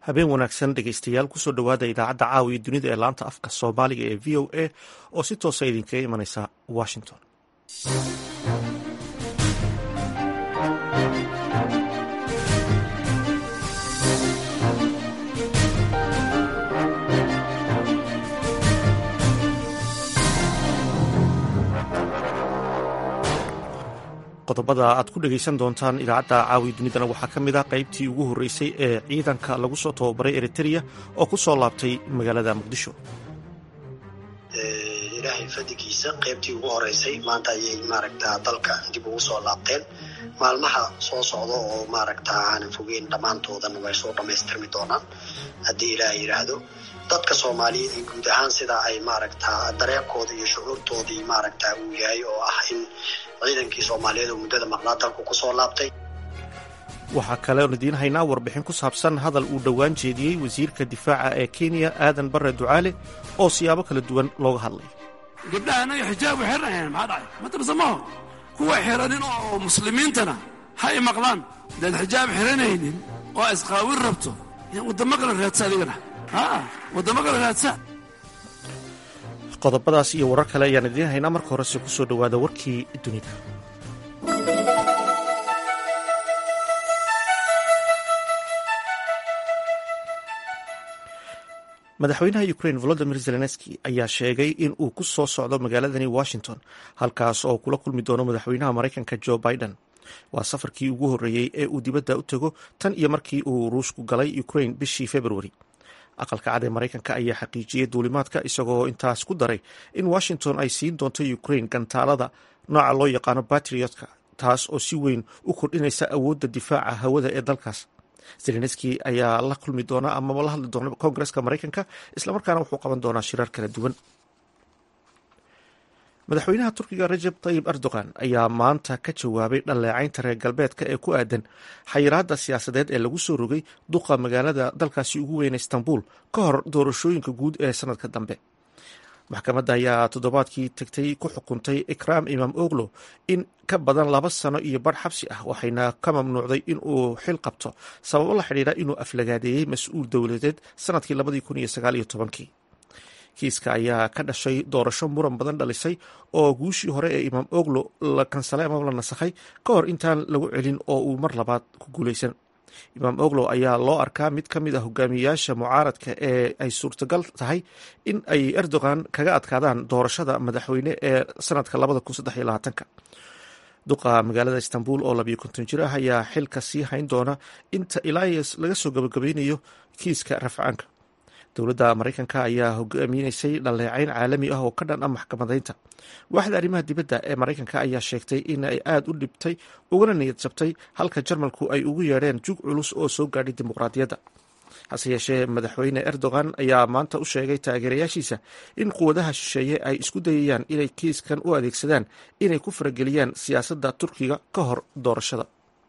habeen wanaagsan dhegeystayaal kusoo dhowaada idaacadda caawiya dunida ee laanta afka soomaaliga ee v o a oo si toosa idinkaga imanaysa washington qodobada aad ku dhegeysan doontaan idaacadda caawiya dunidana waxaa ka mid ah qaybtii ugu horreysay ee ciidanka lagu soo tababaray eritrea oo ku soo laabtay magaalada muqdisho ilaahay fadigiisa qaybtii ugu horeysay maanta ayay maaragta dalka dib ugu soo laabteen maalmaha soo socda oo maaragta aanan fogeyn dhammaantoodana way soo dhammaystirmi doonaan haddii ilaah yidhaahdo dadka soomaaliyeed iyo guud ahaan sida ay maaragta dareenkooda iyo shucuurtoodii maaragta uu yahay oo ah in ciidankii soomaaliyeed oo muddada maqnaa dalku kusoo laabtay waxaa kale oon idiin haynaa warbixin ku saabsan hadal uu dhowaan jeediyey wasiirka difaaca ee kenya aadan barre ducaale oo siyaabo kala duwan looga hadlay gabdhaha anaga xijaabu xirnayn maxaa dhacay matabsamaho kuwa xiranin oo muslimiintana ha i maqlaan hadaad xijaab xiranaynin oo isqaawin rabto waddamo kale raadsa adigana waddamo kale raadsa qodobadaas iyo warar kale ayaan idiin haynaa marka horese ku soo dhowaada warkii dunida madaxweynaha ukrain volodimir zelenski ayaa sheegay in uu ku soo socdo magaaladani washington halkaas oo kula kulmi doono madaxweynaha maraykanka jo biden waa safarkii ugu horreeyey ee uu dibadda u tego tan iyo markii uu ruushku galay ukrain bishii februari aqalka cad ee maraykanka ayaa xaqiijiyey duulimaadka isagoo intaas ku daray in washington ay siin doonto ukrain gantaalada nooca loo yaqaano batriotka taas oo si weyn u kordhinaysa awoodda difaaca hawada ee dalkaas zelenski ayaa la kulmi doona amaba la hadli doona koongareska maraykanka islamarkaana wuxuu qaban doonaa shirar kala duwan madaxweynaha turkiga rajab tayib erdogan ayaa maanta ka jawaabay dhaleecaynta reer galbeedka ee ku aadan xayiraadda siyaasadeed ee lagu soo rogay duqa magaalada dalkaasi ugu weyna istanbul ka hor doorashooyinka guud ee sanadka dambe maxkamadda ayaa toddobaadkii tegtay ku xukuntay ikraam imaam oglo in ka badan laba sano iyo badh xabsi ah waxayna ka mamnuucday in uu xil qabto sababo la xidhiira inuu aflagaadeeyey mas-uul dowladeed sanadkii labadii kun iyo sagaal iyo tobankii kiiska ayaa ka dhashay doorasho muran badan dhalisay oo guushii hore ee imaam oglo la kansalay amaba la nasakhay ka hor intaan lagu celin oo uu mar labaad ku guulaysan imaam oglo ayaa loo arkaa mid ka mid ah hogaamiyayaasha mucaaradka ee ay suurtagal tahay in ay erdogan kaga adkaadaan doorashada madaxweyne ee sanadka labada kun saddex iyo labaatanka duqa magaalada istanbul oo labiyo konton jir ah ayaa xilka sii hayn doona inta ilaa laga soo gabagabeynayo kiiska rafcaanka dowladda maraykanka ayaa hogaaminaysay dhaleecayn caalami ah oo ka dhan ah maxkamadaynta waaxda arrimaha dibadda ee maraykanka ayaa sheegtay in ay aada u dhibtay ugana niyad jabtay halka jarmalku ay ugu yeedheen jug culus oo soo gaadhay dimuqraadiyadda hase yeeshee madaxweyne erdogan ayaa maanta u sheegay taageerayaashiisa in quwadaha shisheeye ay isku dayayaan inay kiiskan u adeegsadaan inay ku farageliyaan siyaasadda turkiga ka hor doorashada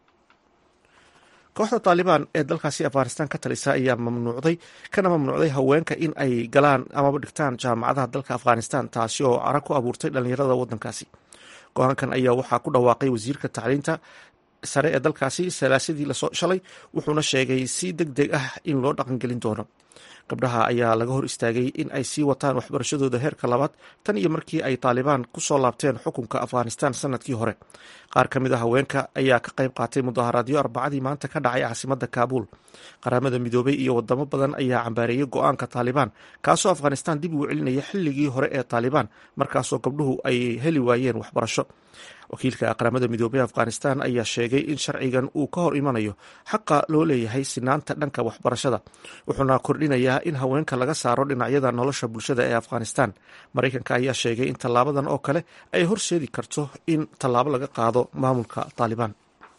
kooxda taalibaan ee dalkaasi afghanistan ka talisa ayaa mamnuucday kana mamnuucday haweenka in ay galaan amaba dhigtaan jaamacadaha dalka afghanistan taasi oo cara ku abuurtay dhallinyarada waddankaasi go-aankan ayaa waxaa ku dhawaaqay wasiirka tacliinta sare ee dalkaasi salaasadii lasoo shalay wuxuuna sheegay si deg deg ah in loo dhaqangelin doono gabdhaha ayaa laga hor istaagay in ay sii wataan waxbarashadooda heerka labaad tan iyo markii ay taalibaan ku soo laabteen xukunka afghanistan sanadkii hore qaar ka mid a haweenka ayaa ka qayb qaatay mudaharaadyo arbacadii maanta ka dhacay caasimadda kaabuul qaramada midoobay iyo wadamo badan ayaa cambaareeyey go-aanka taalibaan kaasoo afghanistan dib ugu celinaya xilligii hore ee taalibaan markaasoo gabdhuhu ay heli waayeen waxbarasho wakiilka qaramada midoobey afghanistan ayaa sheegay in sharcigan uu ka hor imanayo xaqa loo leeyahay sinaanta dhanka waxbarashada wuxuuna kordhinayaa in haweenka laga saaro dhinacyada nolosha bulshada ee afghanistan maraykanka ayaa sheegay in tallaabadan oo kale ay horseedi karto in tallaabo laga qaado maamulka taalibaan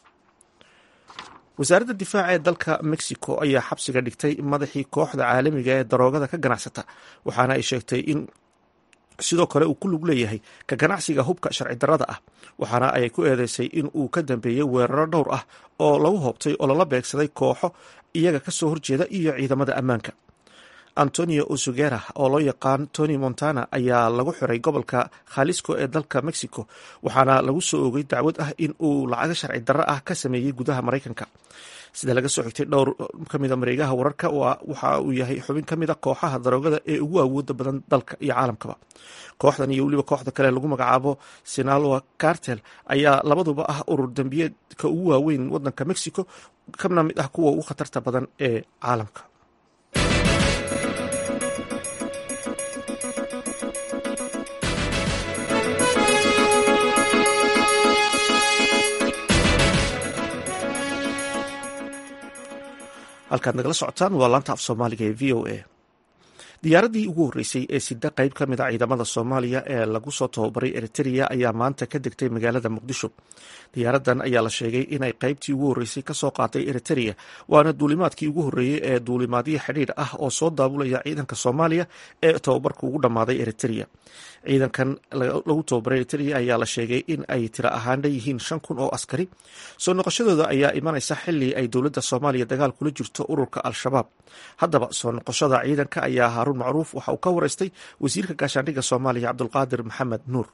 wasaaradda difaaca ee dalka mexico ayaa xabsiga dhigtay madaxii kooxda caalamiga ee daroogada ka ganacsata waxaana ay sheegtay in sidoo kale uu ku lug leeyahay ka ganacsiga hubka sharci darrada ah waxaana ay ku eedeysay in uu ka dambeeyey weeraro dhowr ah oo lagu hoobtay oo lala beegsaday kooxo iyaga ka soo horjeeda iyo ciidamada ammaanka antonio osugera oo loo yaqaan tony montana ayaa lagu xiray gobolka khalisco ee dalka mexico waxaana lagu soo oogay dacwad ah in uu lacago sharci darro ah ka sameeyey gudaha maraykanka sida laga soo xigtay dhowr ka mida mareegaha wararka waxa uu yahay xubin ka mida kooxaha daroogada ee ugu awooda badan dalka iyo caalamkaba kooxdan iyo weliba kooxda kale lagu magacaabo sinaloa cartel ayaa labaduba ah urur dembiyeedka ugu waaweyn wadanka mexico kana mid ah kuwa ugu khatarta badan ee caalamka halkaad nagala socotaan waa laanta af soomaaliga ee v o a diyaaradii ugu horreysay ee sida qayb ka mid a ciidamada soomaaliya ee lagu soo tababaray eritrea ayaa maanta ka degtay magaalada muqdisho diyaaradan ayaa la sheegay inay qaybtii ugu horreysay kasoo qaatay eritrea waana duulimaadkii ugu horreeyey ee duulimaadyo xidhiidh ah oo soo daabulaya ciidanka soomaaliya ee tababarka ugu dhammaaday eritrea ciidankan lagu tababaray eritrea ayaa la sheegay in ay tiro ahaan leeyihiin shan kun oo askari soo noqoshadooda ayaa imanaysa xili ay dowladda soomaaliya dagaal kula jirto ururka al-shabaab haddaba soo noqoshada ciidanka ayaa haaruun macruuf waxa uu ka wareystay wasiirka gaashaandhigga soomaaliya cabdulqaadir maxamed nuur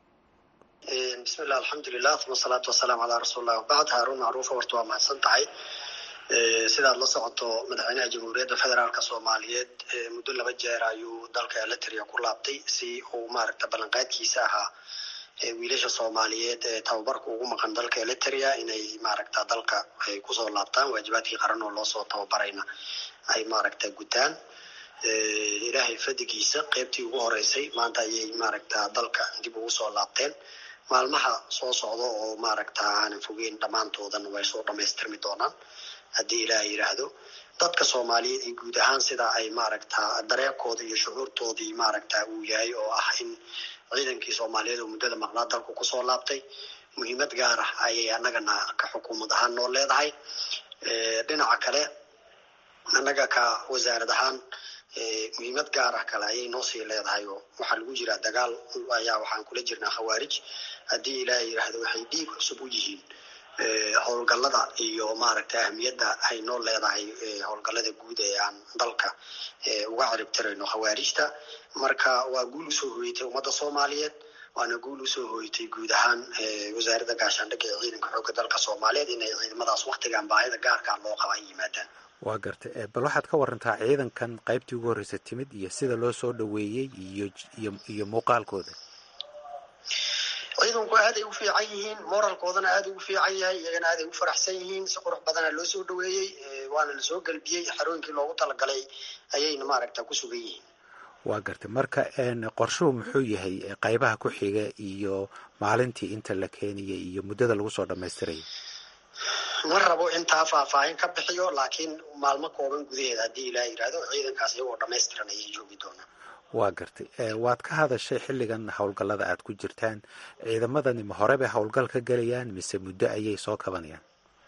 bismillah alxamdulilah uma asalaatu wasalaamu calaa rasuulilah wabacd haaruun macruufa horta waa mahadsan tahay sidaad la socoto madaxweynaha jamhuuriyadda federaalk soomaaliyeed muddo laba jeer ayuu dalka eritrea ku laabtay si uu maaragta ballanqaadkiisa ahaa wiilasha soomaaliyeed ee tababarka ugu maqan dalka eritrea inay maaragta dalka ay kusoo laabtaan waajibaadkii qaran oo loosoo tababarayna ay maaragta gutaan ilaahay fadigiisa qeybtii ugu horeysay maanta ayay maaragta dalka dib ugu soo laabteen maalmaha soo socda oo maaragta aanan fogeyn dhammaantoodan way soo dhamaystirmi doonaan haddii ilaah yidhaahdo dadka soomaaliyeed iyo guud ahaan sida ay maaragta dareerkooda iyo shucuurtoodii maaragta uu yahay oo ah in ciidankii soomaaliyeed oo muddada maqnaa dalku kusoo laabtay muhiimad gaar ah ayay annagana ka xukuumad ahaan noo leedahay dhinaca kale annaga ka wasaarad ahaan muhiimad gaar ah kale ayay noo sii leedahay oo waxaa lagu jiraa dagaal ayaa waxaan kula jirnaa khawaarij haddii ilaah yidhaahdo waxay dhiig cusub u yihiin howlgallada iyo maaragta ahmiyadda ay noo leedahay howlgallada guud ee aan dalka uga ciribtirayno khawaarijta marka waa guul usoo hoyatay ummadda soomaaliyeed waana guul usoo hoyatay guud ahaan wasaaradda gaashaandhigga ee ciidanka xoogga dalka soomaaliyeed inay ciidamadaas waktigan baahida gaarkaa loo qaba ay yimaadaan waa gartay bal waxaad ka warantaa ciidankan qaybtii ugu horreysa timid iyo sida loo soo dhoweeyey iyo iyo iyo muuqaalkooda ciidanku aaday u fiican yihiin moralkoodana aada ugu fiican yahay iyagana aaday u faraxsan yihiin si qurux badana loo soo dhoweeyey waana lasoo gelbiyey xarooyinkii loogu talagalay ayayna maaragta ku sugan yihiin waa gartay marka qorshuhu muxuu yahay qaybaha ku xiga iyo maalintii inta la keenayay iyo muddada lagu soo dhammaystiraya ma rabo intaa faahfaahin ka bixiyo laakiin maalmo kooban gudaheeda haddii ilaah yidhaahdo ciidankaas iyagoo dhammaystiran ayay joogi doonaan waa gartay waad ka hadashay xilligan howlgallada aad ku jirtaan ciidamadani ma hore bay howlgal ka gelayaan mise muddo ayay soo kabanayaan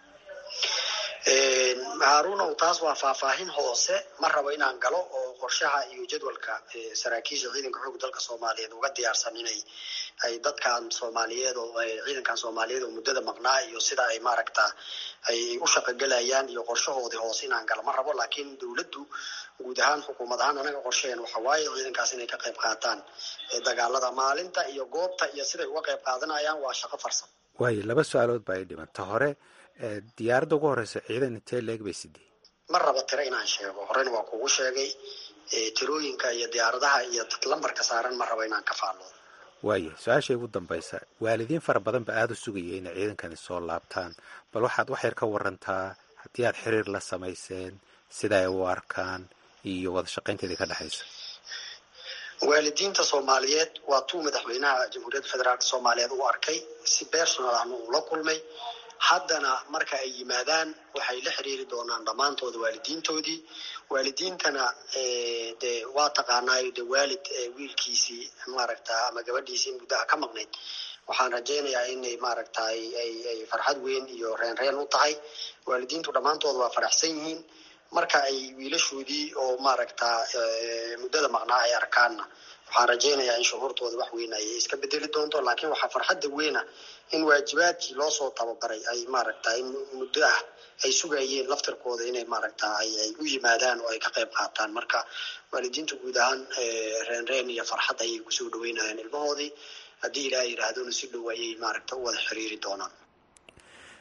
haaruunow taas waa faahfaahin hoose ma rabo inaan galo oo qorshaha iyo jadwalka saraakiisha ciidanka xoogga dalka soomaaliyeed uga diyaarsan inay ay dadkan soomaaliyeed oo ciidankan soomaaliyeed oo muddada maqnaa iyo sida ay maaragta ay u shaqogelayaan iyo qorshahoodii hoose inaan galo ma rabo laakiin dowladdu guud ahaan xukuumad ahaan anaga qorshaheen waxa waaye ciidankaas inay ka qayb qaataan dagaalada maalinta iyo goobta iyo siday uga qayb qaadanayaan waa shaqo farsamo waayo laba su-aalood baa i dhimanta hore diyaaradda ugu horeysa ciidan intee leeg bay sidee ma rabo tiro inaan sheego horena waa kugu sheegay tirooyinka iyo diyaaradaha iyo lambarka saaran ma rabo inaan ka faalloodo waaya su-aashay ugu dambaysa waalidiin fara badan ba aada u sugaya inay ciidankani soo laabtaan bal waxaad wax yar ka warantaa haddii aad xiriir la samayseen sida ay u arkaan iyo wada shaqaynteedii ka dhexaysa waalidiinta soomaaliyeed waa tuu madaxweynaha jamhuuriyadda federaalk soomaaliyeed u arkay si personal ahna uu la kulmay haddana marka ay yimaadaan waxay la xiriiri doonaan dhammaantooda waalidiintoodii waalidiintana de waa taqaanaayo de waalid wiilkiisii maaragta ama gabadhiisii muddaha ka maqnayd waxaan rajaynayaa inay maaragta ay farxad weyn iyo reen reen u tahay waalidiintu dhammaantooda waa faraxsan yihiin marka ay wiilashoodii oo maaragta muddada maqnaa ay arkaanna waxaan rajaynayaa in shuhuurtooda wax weyn ay iska bedeli doonto laakiin waxaa farxadda weyna in waajibaadkii loosoo tababaray ay maaragta in muddo ah ay sugayeen laftirkooda inay maaragta ay u yimaadaan oo ay ka qayb qaataan marka waalidiintu guud ahaan reen reen iyo farxad ayay kusoo dhaweynayaan ilmahoodii haddii ilaah yidhaahdona si dhow ayay maaragta u wada xiriiri doonaan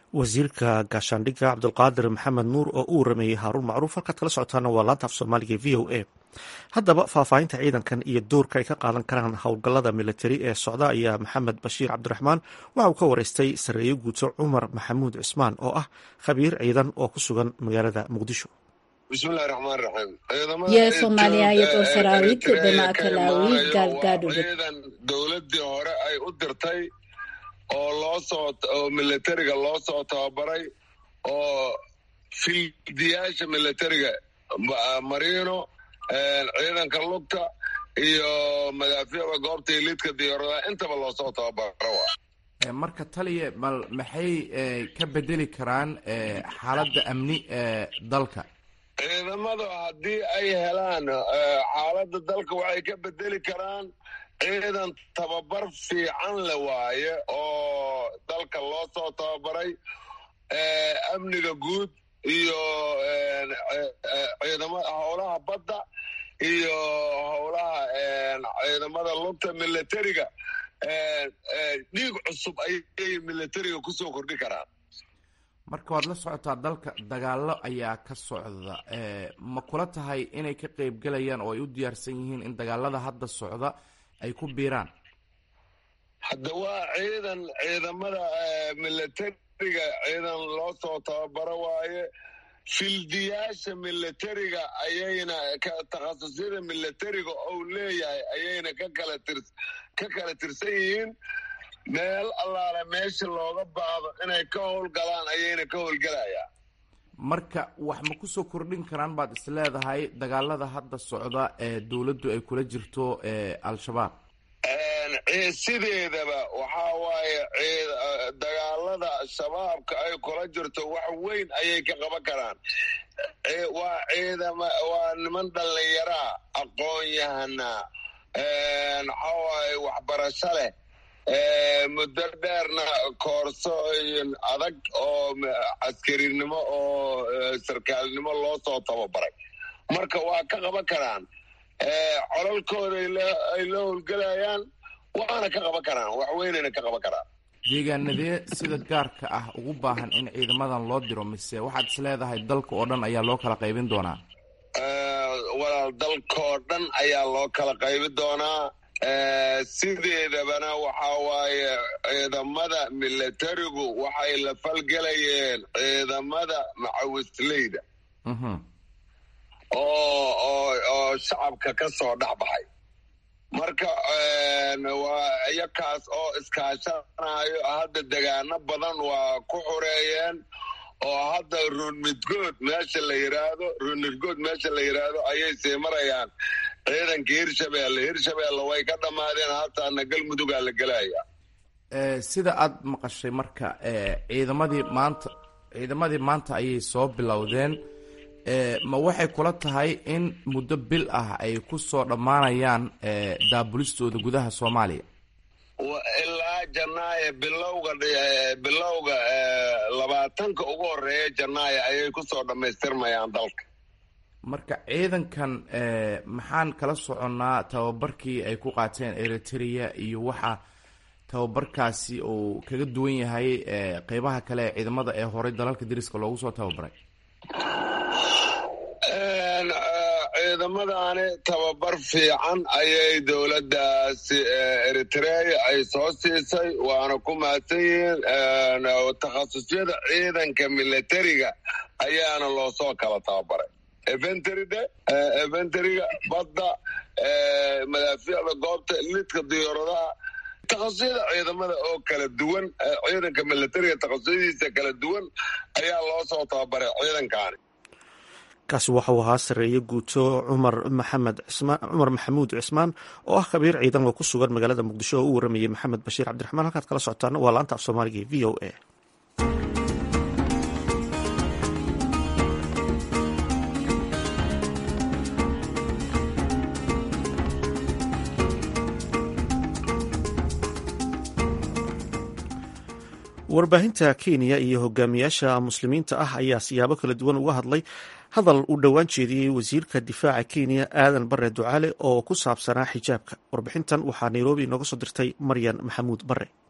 wasiirka gaashaandhigga cabdulqaadir maxamed nuur oo u warameeyey haaruun macruuf halkaad kala socotaana waa laanta af soomaaliga v o a haddaba faahfaahinta ciidankan iyo doorka ay ka qaadan karaan howlgallada militari ee socda ayaa maxamed bashiir cabdiraxmaan waxa uu ka wareystay sarreeye guuto cumar maxamuud cismaan oo ah khabiir ciidan oo ku sugan magaalada muqdisho bismillahi raxmaan raxiim የሶማሊያ የጦር ሰራዊት በማዕከላዊ ጋልጋዱድ ciidan dowladii hore ay u dirtay oo loo soo oo militariga loo soo tababaray oo fildiyaasha militariga marino ciidanka lugta iyo madaafiicda goobta iliidka diyaaradaha intaba loo soo tababaro marka taliya bal maxay ka bedeli karaan xaaladda amni ee dalka ciidamadu haddii ay helaan xaaladda dalka waxay ka bedeli karaan ciidan tababar fiican le waaye oo dalka loo soo tababaray amniga guud iyo ciidama howlaha badda iyo howlaha ciidamada lugta militariga dhiig cusub ayay militariga kusoo kordhi karaan marka waad la socotaa dalka dagaallo ayaa ka socda ma kula tahay inay ka qeybgelayaan oo ay u diyaarsan yihiin in dagaalada hadda socda ay ku biiraan hadda waa ciidan ciidamada militariga ciidan loo soo tababaro waaye fildiyaasha militariga ayayna takhasusyada militariga ou leeyahay ayayna ka kala tir ka kala tirsan yihiin meel allaale meesha looga baado inay ka howlgalaan ayayna ka howlgelayaan marka wax ma kusoo kordhin karaan baad is leedahay dagaalada hadda socda ee dowladdu ay kula jirto al-shabaab sideedaba waxaa waaye dagaalada shabaabka ay kula jirto wax weyn ayay ka qaban karaan waa ciidama waa niman dhallinyaraa aqoon-yahanaa waxaa waaye waxbarasho leh muddo dheerna koorso adag oo caskarinimo oo sarkaalnimo loo soo tababaray marka waa ka qaban karaan colalkooda ay la howlgelayaan waana ka qaban karaan wax weynayna ka qaban karaan deegaanadee sida gaarka ah ugu baahan in ciidamadan loo diro mise waxaad is leedahay dalka oo dhan ayaa loo kala qaybin doonaa walaal dalkoo dhan ayaa loo kala qaybin doonaa sideedabana waxaa waaye ciidamada militarigu waxay la falgelayeen ciidamada macawisleyda oo oo oo shacabka ka soo dhex baxay marka waa iyakaas oo iskaashanayo hadda degaano badan waa ku xureeyeen oo hadda runmidgood meesha la yiraahdo runmidgood meesha la yiraahdo ayay sii marayaan ciidanka hirshabeelle hirshabeelle way ka dhammaadeen hataana galmudugaa la gelaya sida aad maqashay marka ciidamadii maanta ciidamadii maanta ayay soo bilowdeen ma waxay kula tahay in muddo bil ah ay ku soo dhammaanayaan daabulistooda gudaha soomaaliya ilaa janaayo bilowga bilowga labaatanka ugu horeeya janaayo ayay kusoo dhammaystirmayaan dalka marka ciidankan maxaan kala soconnaa tababarkii ay ku qaateen eritrea iyo waxa tababarkaasi uu kaga duwan yahay qeybaha kale ee ciidamada ee horey dalalka dariska loogu soo tababaray ciidamadani tababar fiican ayay dowladdaasi eritrea ay soo siisay waana ku mahadsan yihiin takhasusyada ciidanka militariga ayaana loo soo kala tababaray efentride efentriga badda madaafiicda goobta lidka diyaaradaha takhasusada ciidamada oo kala duwan ciidanka militariga takhasusadiisa kala duwan ayaa loo soo tababaray ciidankaani kaasi waxauu ahaa sarreeye guuto cumar maxamed cismaan cumar maxamuud cismaan oo ah khabiir ciidan oo ku sugan magaalada muqdisho oo u waramayey maxamed bashiir cabdiraxmaan halkaad kala socotaana waa laanta af soomaaliga v o a warbaahinta kenya iyo hogaamiyaasha muslimiinta ah ayaa siyaabo kala duwan uga hadlay hadal uu dhowaan jeediyey wasiirka difaaca kenya aadan bare ducaale oo ku saabsanaa xijaabka warbixintan waxaa nairobi inooga soo dirtay maryan maxamuud bare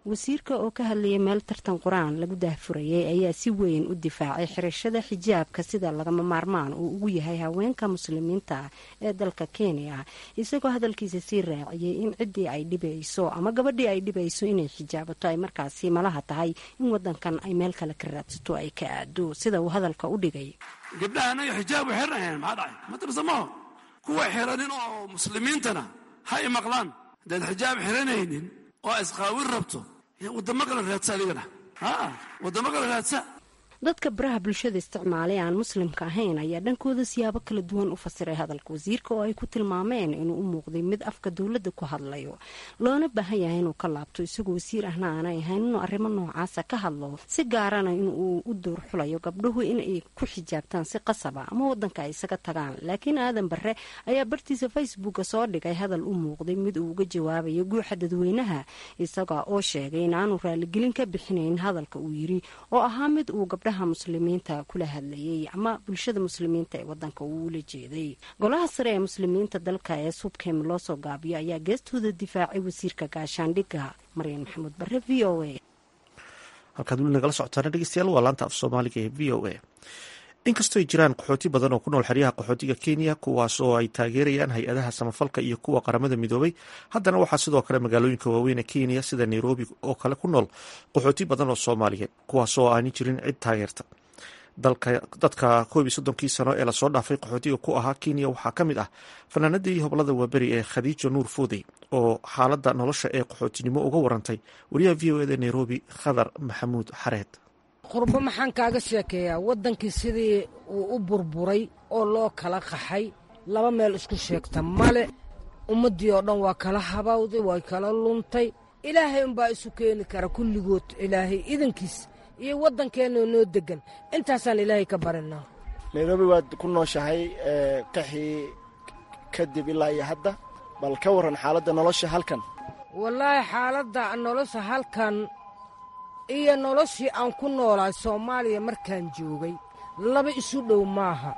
wasiirka oo ka hadlayay meel tartan qur-aan lagu daahfurayay ayaa si weyn u difaacay xirashada xijaabka sida lagama maarmaan uu ugu yahay haweenka muslimiinta ah ee dalka kenya isagoo hadalkiisa sii raaciyey in ciddii ay dhibayso ama gabadhii ay dhibayso inay xijaabato ay markaasi malaha tahay in wadankan ay meel kale ka raadsato ay ka aado sida uu hadalka u dhigay gabdhaha anaga xijaabu xirnahayn maxaa dhacay matabsamaho kuwa xiranin oo muslimiintana ha i maqlaan haddaad xijaab xiranaynin oo isqaawin rabto wadamo kale raadsa adigana wadamo kale raadsa dadka baraha bulshada isticmaalay aan muslimka ahayn ayaa dhankooda siyaabo kala duwan u fasiray hadalka wasiirka oo ay ku tilmaameen inuu u muuqday mid afka dowladda ku hadlayo loona baahan yahay inuu ka laabto isagoo wasiir ahna aanay ahayn inuu arrimo noocaasa ka hadlo si gaarana inuu u door xulayo gabdhuhu inay ku xijaabtaan si qasaba ama wadanka ay isaga tagaan laakiin aadan bare ayaa bartiisa facebooka soo dhigay hadal u muuqday mid uu uga jawaabayo guuxa dadweynaha isaga oo sheegay in aanu raaligelin ka bixinayn hadalka uu yiri oo ahaa mid uu gabdha muslimiinta kula hadlayay ama bulshada muslimiinta ee wadanka uu ula jeeday golaha sare ee muslimiinta dalka ee subkem loo soo gaabiyo ayaa geestooda difaacay wasiirka gaashaandhigga maryan maxamuud bare v o a halkaad weli nagala socotaana dhegeystayaal waa laanta af soomaaliga ee v o a inkastoo ay jiraan qaxooti badan oo ku nool xeryaha qaxootiga kenya kuwaas oo ay taageerayaan hay-adaha samafalka iyo kuwa qaramada midoobay haddana waxaa sidoo kale magaalooyinka waaweyn ee kenya sida nairobi oo kale ku nool qaxooti badan oo soomaaliyeed kuwaas oo aanay jirin cid taageerta dadka koob iyo soddonkii sano ee lasoo dhaafay qaxootiga ku ahaa kenya waxaa ka mid ah fanaanadii hoblada waaberi ee khadiijo nuur foodey oo xaaladda nolosha ee qaxootinimo uga warantay wariyaha v o eda nairobi khadar maxamuud xareed qurbo maxaan kaaga sheekeeyaa waddankii sidii uu u burburay oo loo kala qaxay laba meel isku sheegta male ummaddii oo dhan waa kala habawday way kala luntay ilaahay unbaa isu keeni kara kulligood ilaahay idankiis iyo waddankeenna noo deggan intaasaan ilaahay ka barinaa nairobi waad ku nooshahay qaxii kadib ilaa iyo hadda bal ka warran xaaladda nolosha halkan wallaahi xaaladda nolosha halkan iyo noloshii aan ku noolaay soomaaliya markaan joogay laba isu dhow maaha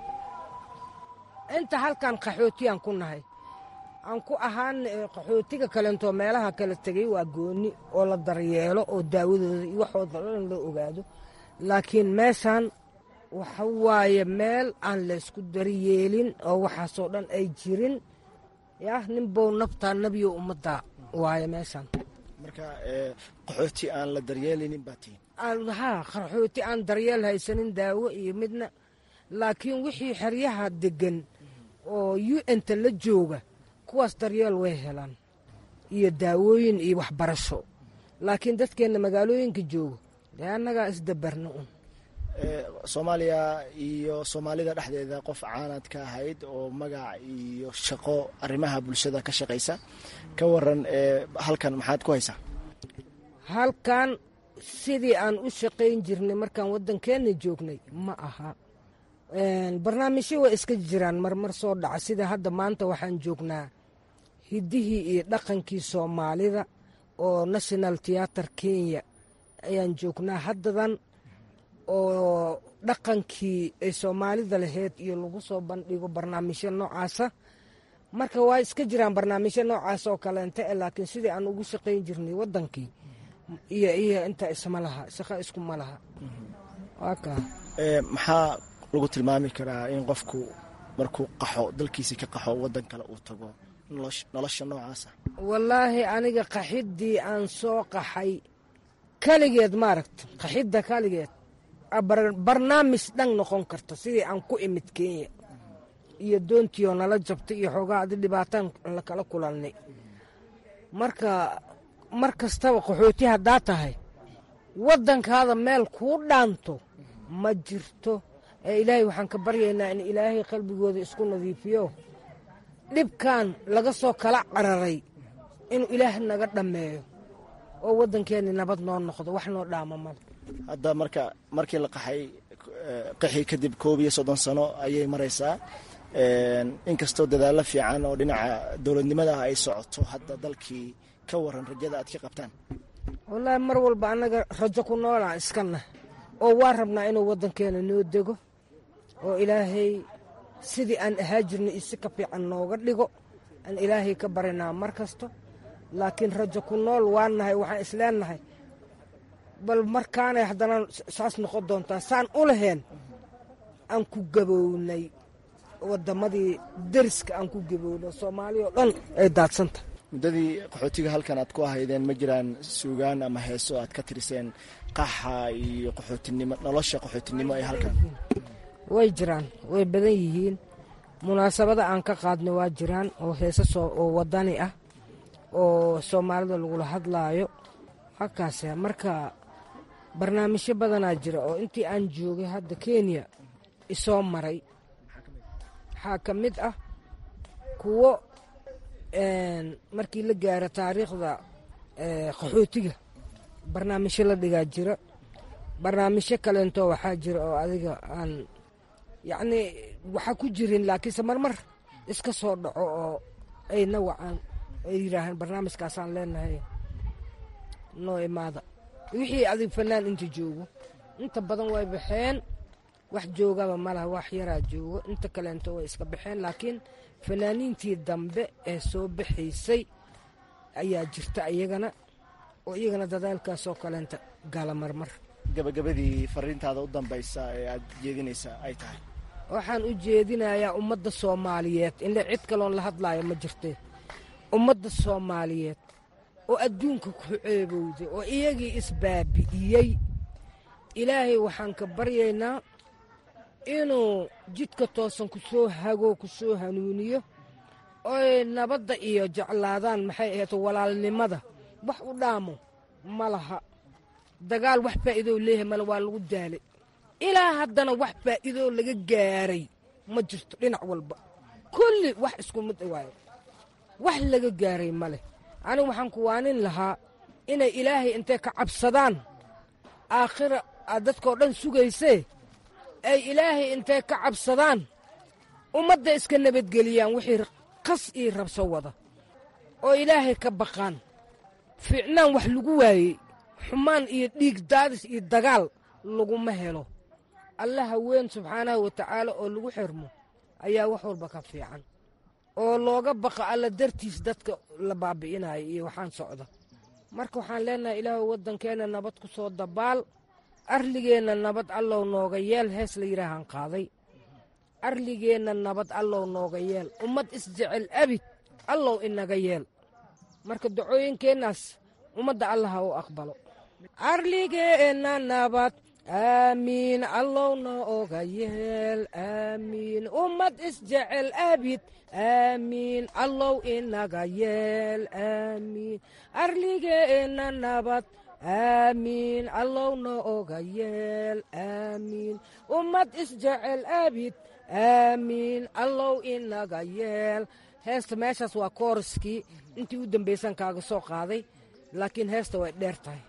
inta halkan qaxootiyaan ku nahay aan ku ahaan qaxootiga kalentoo meelaha kala tegay waa goonni oo la daryeelo oo daawadooda iyo waxooda dhan loo ogaado laakiin meeshaan waxa waaye meel aan laysku daryeelin oo waxaasoo dhan ay jirin yah ninbow nabtaa nebiyo ummadda waaye meeshaan marka qaxooti aan la daryeelaynin baa tihin haa qaxooti aan daryeel haysanin daawo iyo midna laakiin wixii xeryaha deggan oo u n-ta la jooga kuwaas daryeel way helaan iyo daawooyin iyo waxbarasho laakiin dadkeenna magaalooyinka jooga dee annagaa isdabarna un soomaaliya iyo soomaalida dhexdeeda qof caanad ka ahayd oo magac iyo shaqo arrimaha bulshada ka shaqaysa ka waran halkan maxaad ku haysaa halkan sidii aan u shaqayn jirnay markaan waddankeenna joognay ma aha barnaamijyo way iska jiraan marmar soo dhaca sida hadda maanta waxaan joognaa hiddihii iyo dhaqankii soomaalida oo national theater kenya ayaan joognaa haddadan oo dhaqankii ay soomaalida lahayd iyo lagu soo bandhigo barnaamijyo noocaasa marka waa iska jiraan barnaamijyo noocaas oo kaleenta e laakiin sidii aan ugu shaqayn jirnay waddankii iyo iyo inta isma laha shaqo iskuma laha waa kaa maxaa lagu tilmaami karaa in qofku markuu qaxo dalkiisii ka qaxo waddan kale uu tago nolosha noocaasa wallaahi aniga qaxiddii aan soo qaxay kaligeed maaragta qaxidda kaligeed barnaamij dhan noqon karta sidii aan ku imid kenya iyo doontiioo nala jabtay iyo xoogaa adi dhibaataan lakala kulannay marka mar kastaba qaxooti haddaa tahay waddankaada meel kuu dhaanto ma jirto ee ilaahay waxaan ka baryaynaa in ilaahay qalbigooda isku nadiifiyo dhibkan laga soo kala cararay inuu ilaah naga dhammeeyo oo waddankeenni nabad noo noqdo wax noo dhaama male hadda marka markii la qaxay qaxii kadib koob iyo soddon sano ayay maraysaa inkastoo dadaallo fiican oo dhinaca dowladnimada ah ay socoto hadda dalkii ka waran rajada aad ka qabtaan wallaahi mar walba annaga rajo ku noolaan iskanah oo waa rabnaa inuu waddankeena noo dego oo ilaahay sidii aan ahaa jirnay isi ka fiican nooga dhigo aan ilaahay ka barinaa mar kasto laakiin rajo ku nool waa nahay waxaan isleennahay bal markaanay haddana saas noqon doontaa saan u laheen aan ku gabownay waddamadii deriska aan ku gabownay soomaaliya oo dhan ay daadsanta muddadii qaxootiga halkan aad ku ahaydeen ma jiraan suugaan ama heeso aad ka tiriseen qaxa iyo qaxootinimo nolosha qaxootinimo ee halkan way jiraan way badan yihiin munaasabada aan ka qaadnay waa jiraan oo heese oo wadani ah oo soomaalida lagula hadlaayo halkaas marka barnaamijyo badanaa jira oo intii aan joogay hadda kenya isoo maray waxaa ka mid ah kuwo markii la gaaro taariikhda qaxootiga barnaamijyo la dhigaa jira barnaamijyo kaleento waxaa jira oo adiga aan yacnii waxa ku jirin laakiinse marmar iska soo dhaco oo ayna wacaan ay yidhaahaan barnaamijkaasaan leenahay noo imaada wixii adig fanaan inta joogo inta badan way baxeen wax joogaba malaha wax yaraa joogo inta kaleento way iska baxeen laakiin fanaaniintii dambe ee soo baxaysay ayaa jirta iyagana oo iyagana dadaalkaasoo kaleenta gala marmar gabagabadii fariintaada u dambaysa ee aad jeedinaysa ay tahay waxaan u jeedinayaa ummadda soomaaliyeed inle cid kaloon la hadlaayo ma jirtee ummadda soomaaliyeed oo adduunka ku ceebowday oo iyagii isbaabi'iyey ilaahay waxaan ka baryaynaa inuu jidka toosan ku soo hago ku soo hanuuniyo oy nabadda iyo jeclaadaan maxay ahayd walaalnimada wax u dhaamo ma laha dagaal wax faa'iidoo leeyahay male waa lagu daalay ilaa haddana wax faa'iidoo laga gaaray ma jirto dhinac walba kulli wax isku mid waayo wax laga gaaray ma leh anigu waxaan ku waanin lahaa inay ilaahay intay ka cabsadaan aakhira aad dadkao dhan sugaysee ay ilaahay intay ka cabsadaan ummadda iska nabadgeliyaan wixii qas ii rabso wada oo ilaahay ka baqaan fiicnaan wax lagu waayey xumaan iyo dhiig daadis iyo dagaal laguma helo allaha weyn subxaanahu wa tacaala oo lagu xirmo ayaa wax walba ka fiican oo looga baqa alla dartiis dadka la baabi'inayo iyo waxaan socda marka waxaan leenahay ilaahu waddankeenna nabad ku soo dabaal arligeenna nabad allow nooga yeel hees la yidhaahaan qaaday arligeenna nabad allow nooga yeel ummad isjecel abid allow inaga yeel marka dacooyinkeennaas ummadda allaha u aqbalo arligeenna nabad aamiin allowna oga yeel aamiin ummad isjecel abid aamiin allow inaga yeel aamiin arligeenna nabad aamiin allowna oga yeel aamiin ummad isjecel abid aamiin allow inaga yeel heesta meeshaas waa kooriskii intii u dambaysan kaaga soo qaaday laakiin heesta way dheer tahay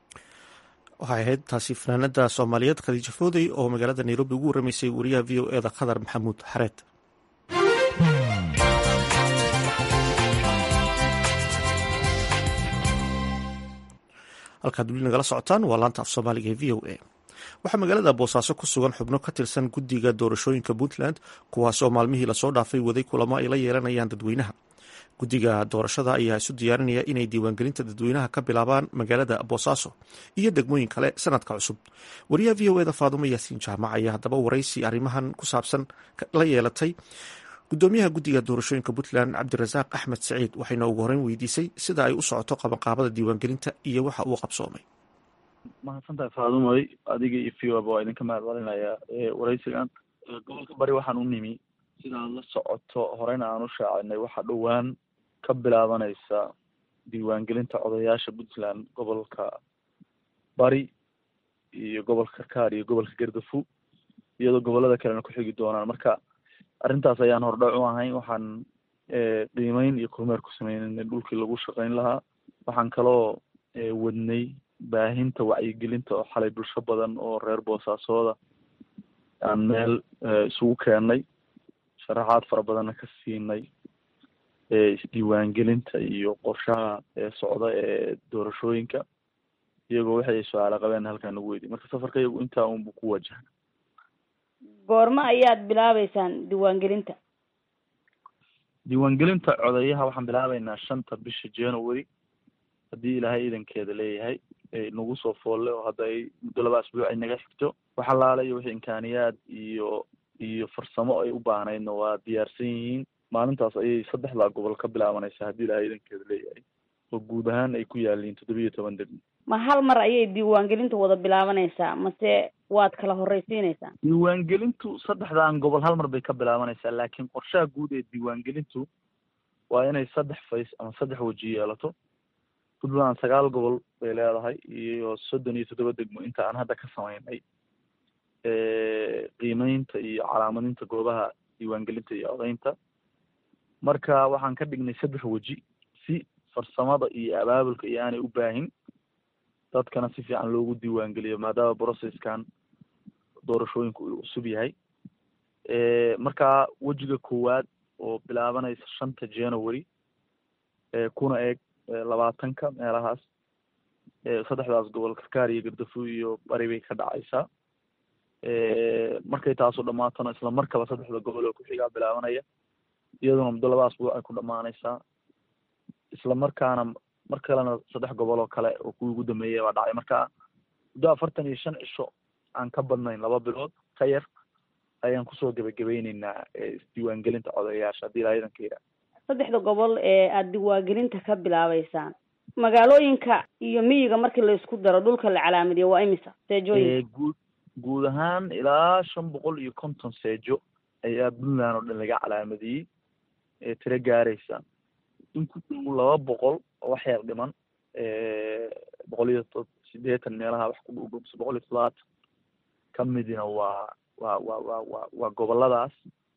waxay ahayd taasi fanaanada soomaaliyeed khadiija foodey oo magaalada nairobi ugu warramaysay wariyaha v o eda khadar maxamuud xareed halkaad weli nagala socotaan waa laanta af soomaaliga ee v o a waxaa magaalada boosaaso ku sugan xubno ka tirsan guddiga doorashooyinka puntland kuwaasoo maalmihii lasoo dhaafay waday kulamo ay la yeelanayaan dadweynaha guddiga doorashada ayaa isu diyaarinaya inay diiwaangelinta dadweynaha ka bilaabaan magaalada boosaaso iyo degmooyin kale sanadka cusub wariyaha v o eda faadumo yaasiin jaamac ayaa haddaba waraysi arrimahan ku saabsan la yeelatay gudoomiyaha guddiga doorashooyinka puntland cabdirasaaq axmed saciid waxayna ugu horeyn weydiisay sida ay u socoto qabanqaabada diiwaangelinta iyo waxa uu qabsoomay mahadsantahay faadumoy adiga iyo v oba waa idinka mahad celinayaa waraysigan gobolka bari waxaan u nimi sidaad la socoto horeyna aan u shaacinay waxaa dhowaan ka bilaabanaysa diiwaangelinta odayaasha puntland gobolka bari iyo gobolka karkaar iyo gobolka gardafu iyadoo gobolada kalena ku xigi doonaan marka arrintaas ayaan hordhac u ahayn waxaan qiimeyn iyo kormeer ku sameynay dhulkii lagu shaqeyn lahaa waxaan kaloo wadnay baahinta wacyigelinta oo xalay bulsho badan oo reer boosaasooda aan meel isugu keennay sharaxaad fara badanna ka siinay isdiiwaangelinta iyo qorshaha socda ee doorashooyinka iyagoo waxay su-aalo qabeen halkaan nagu weydiy marka safarka iyagu intaa unbu ku wajahna goormo ayaad bilaabeysaan diiwaangelinta diiwaangelinta codeyaha waxaan bilaabeynaa shanta bisha january haddii ilaahay iidankeeda leeyahay nagu soo foolle oo hadda ay muddo laba asbuuc ay naga xigto wax allaala iyo wixii imkaaniyaad iyo iyo farsamo ay u baahnaydna waa diyaarsan yihiin maalintaas ayay saddexdaa gobol ka bilaabanaysaa haddii ilahay idankeeda leeyahay oo guud ahaan ay ku yaaliin toddobiyo toban degmo ma hal mar ayay diiwaangelinta wada bilaabanaysaa mase waad kala horreysiinaysaa diiwaangelintu saddexdan gobol hal mar bay ka bilaabanaysaa laakiin qorshaha guud ee diiwaangelintu waa inay saddex fays ama saddex weji yeelato puntland sagaal gobol bay leedahay iyo soddon iyo toddoba degmo inta aan hadda ka samaynay qiimeynta iyo calaamadinta goobaha diiwaangelinta iyo odeynta marka waxaan ka dhignay saddex weji si farsamada iyo abaabulka iyo aanay u baahin dadkana si fiican loogu diiwaangeliyo maadaama processkan doorashooyinka uu cusub yahay marka wejiga koowaad oo bilaabanaysa shanta january kuna eeg labaatanka meelahaas saddexdaas gobol karkaar iyo gardafu iyo bari bay ka dhacaysaa markay taasu dhamaatona isla markaba saddexda gobol oo ku-xigaa bilaabanaya iyaduna muddo laba asbuuc ay ku dhamaanaysaa isla markaana mar kalena saddex gobol oo kale oo kuwii ugu dambeeyay baa dhacay marka muddo afartan iyo shan cisho aan ka badnayn laba bilood ka yar ayaan kusoo gebagabeyneynaa isdiiwaangelinta codayaasha haddii ilaa idanka yidhaah saddexda gobol ee aada diiwaangelinta ka bilaabeysaan magaalooyinka iyo miyiga markii laysku daro dhulka la calaamadiyo waa imisa seejooyinka guud guud ahaan ilaa shan boqol iyo konton seejo ayaa puntland oo dhan laga calaamadiyey ee tiro gaaraysa in ku dhow laba boqol oo wax yar dhiman boqol iyo to sideetan meelaha wax ku dhow mise boqol iyo toddobaatan ka midina waa waa waa waa waa waa goboladaas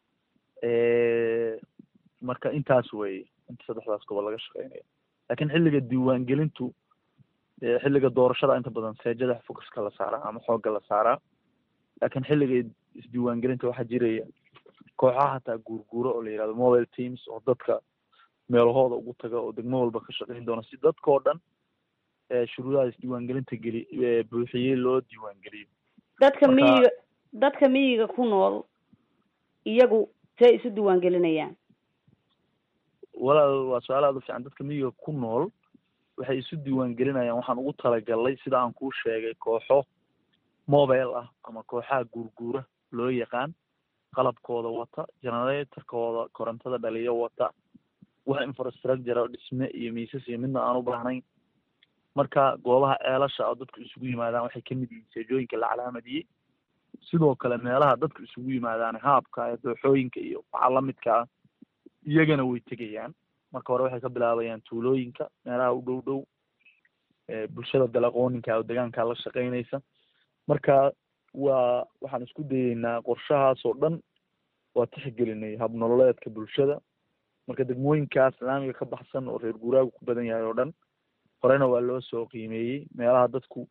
marka intaas weye inta saddexdaas gobol laga shaqeynaya laakiin xilliga diiwaangelintu xilliga doorashada inta badan seejada focuska la saaraa ama xoogga la saaraa laakiin xilliga isdiiwaangelinta waxaa jiraya kooxaha hataa guurguuro oo la yihahdo mobile teams oo dadka meelahooda ugu taga oo degmo walba ka shaqeyn doona si dadkao dhan shuruudaha isdiiwaangelinta geli buuxiyey loo diiwaangeliyo dadka miyiga dadka miyiga ku nool iyagu see isu diiwaangelinayaan walaal waa su-aal aada u fiican dadka miyiga ku nool waxay isu diiwaangelinayaan waxaan ugu talagalay sida aan kuu sheegay kooxo mobile ah ama kooxaha guurguura loo yaqaan qalabkooda wata generatorkooda korontada dhaliyo wata wax infrastructure dhisme iyo miisas iyo midna aan u baahnayn marka goobaha ceelasha oo dadku isugu yimaadaan waxay kamid yihiin seejooyinka la calaamadiyey sidoo kale meelaha dadku isugu yimaadaan haabka dooxooyinka iyo waxaa lamidka ah iyagana way tegayaan marka hore waxay ka bilaabayaan tuulooyinka meelaha u dhow dhow bulshada dalaqooninka oo degaanka la shaqeynaysa marka waa waxaan isku dayeynaa qorshahaas oo dhan waa tixgelinay habnololeedka bulshada marka degmooyinkaas islaamiga ka baxsan oo reer guuraagu ku badan yahay oo dhan horena waa loo soo qiimeeyey meelaha dadku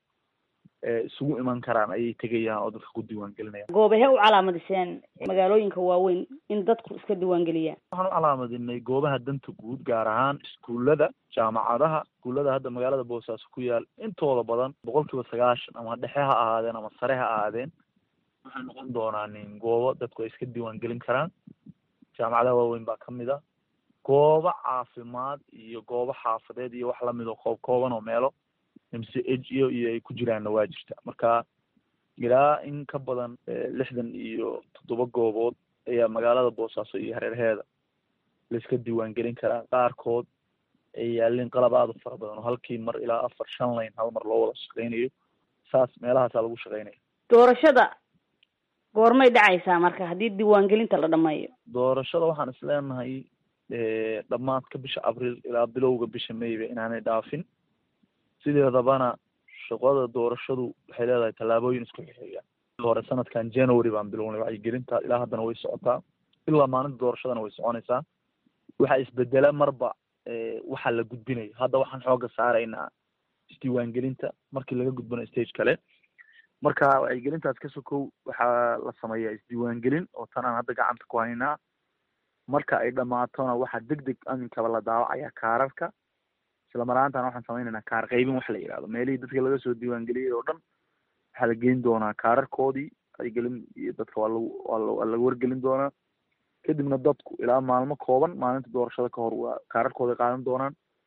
isugu iman karaan ayay tegayaan oo dadka ku diiwaangelinayaan goobahe u calaamadiseen magaalooyinka waaweyn in dadku iska diiwaangeliyaan waxaan u calaamadinay goobaha danta guud gaar ahaan iskuullada jaamacadaha iskuullada hadda magaalada boosaaso ku yaal intooda badan boqol kiiba sagaashan ama dhexe ha ahaadeen ama sare ha ahaadeen waxay noqon doonaan goobo dadku ay iska diiwaangelin karaan jaamacadaha waaweyn baa kamid ah goobo caafimaad iyo goobo xaafadeed iyo wax lamid oo koob kooban oo meelo m c h iyo iyo ay ku jiraanna waa jirta marka ilaa in ka badan lixdan iyo toddoba goobood ayaa magaalada boosaaso iyo hareerheeda laiska diiwaangelin karaa qaarkood ay yaalin qalab aada u fara badan oo halkii mar ilaa afar shan layn hal mar loo wada shaqeynayo saas meelahaasaa lagu shaqeynaya doorashada goormay dhacaysaa marka haddii diiwaangelinta la dhameeyo doorashada waxaan is leenahay dhammaadka bisha abriil ilaa bilowga bisha mayba inaanay dhaafin sideedabana shaqada doorashadu waxay leedahay tallaabooyin isku xixiga hore sanadkan january baan bilownay wacyigelinta ilaa haddana way socotaa ilaa maalinta doorashadana way soconaysaa waxaa isbedela marba waxaa la gudbinayo hadda waxaan xooga saaraynaa isdiiwaangelinta markii laga gudbanayo stage kale marka wacyigelintaas ka sokow waxaa la sameeyaa isdiiwaangelin oo tan aan hadda gacanta ku haynaa marka ay dhamaatona waxaa deg deg aminkaba la daawacaya kaararka isla maraantan waxaan sameynaynaa kaar qaybin wax la yihahdo meelihii dadka laga soo diiwaangeliyey oo dhan waxaa la geyn doonaa kaararkoodii wacyigelin iyo dadka waa lagu waa waa laga wargelin doonaa kadibna dadku ilaa maalmo kooban maalinta doorashada ka hor waa kaararkooday qaadan doonaan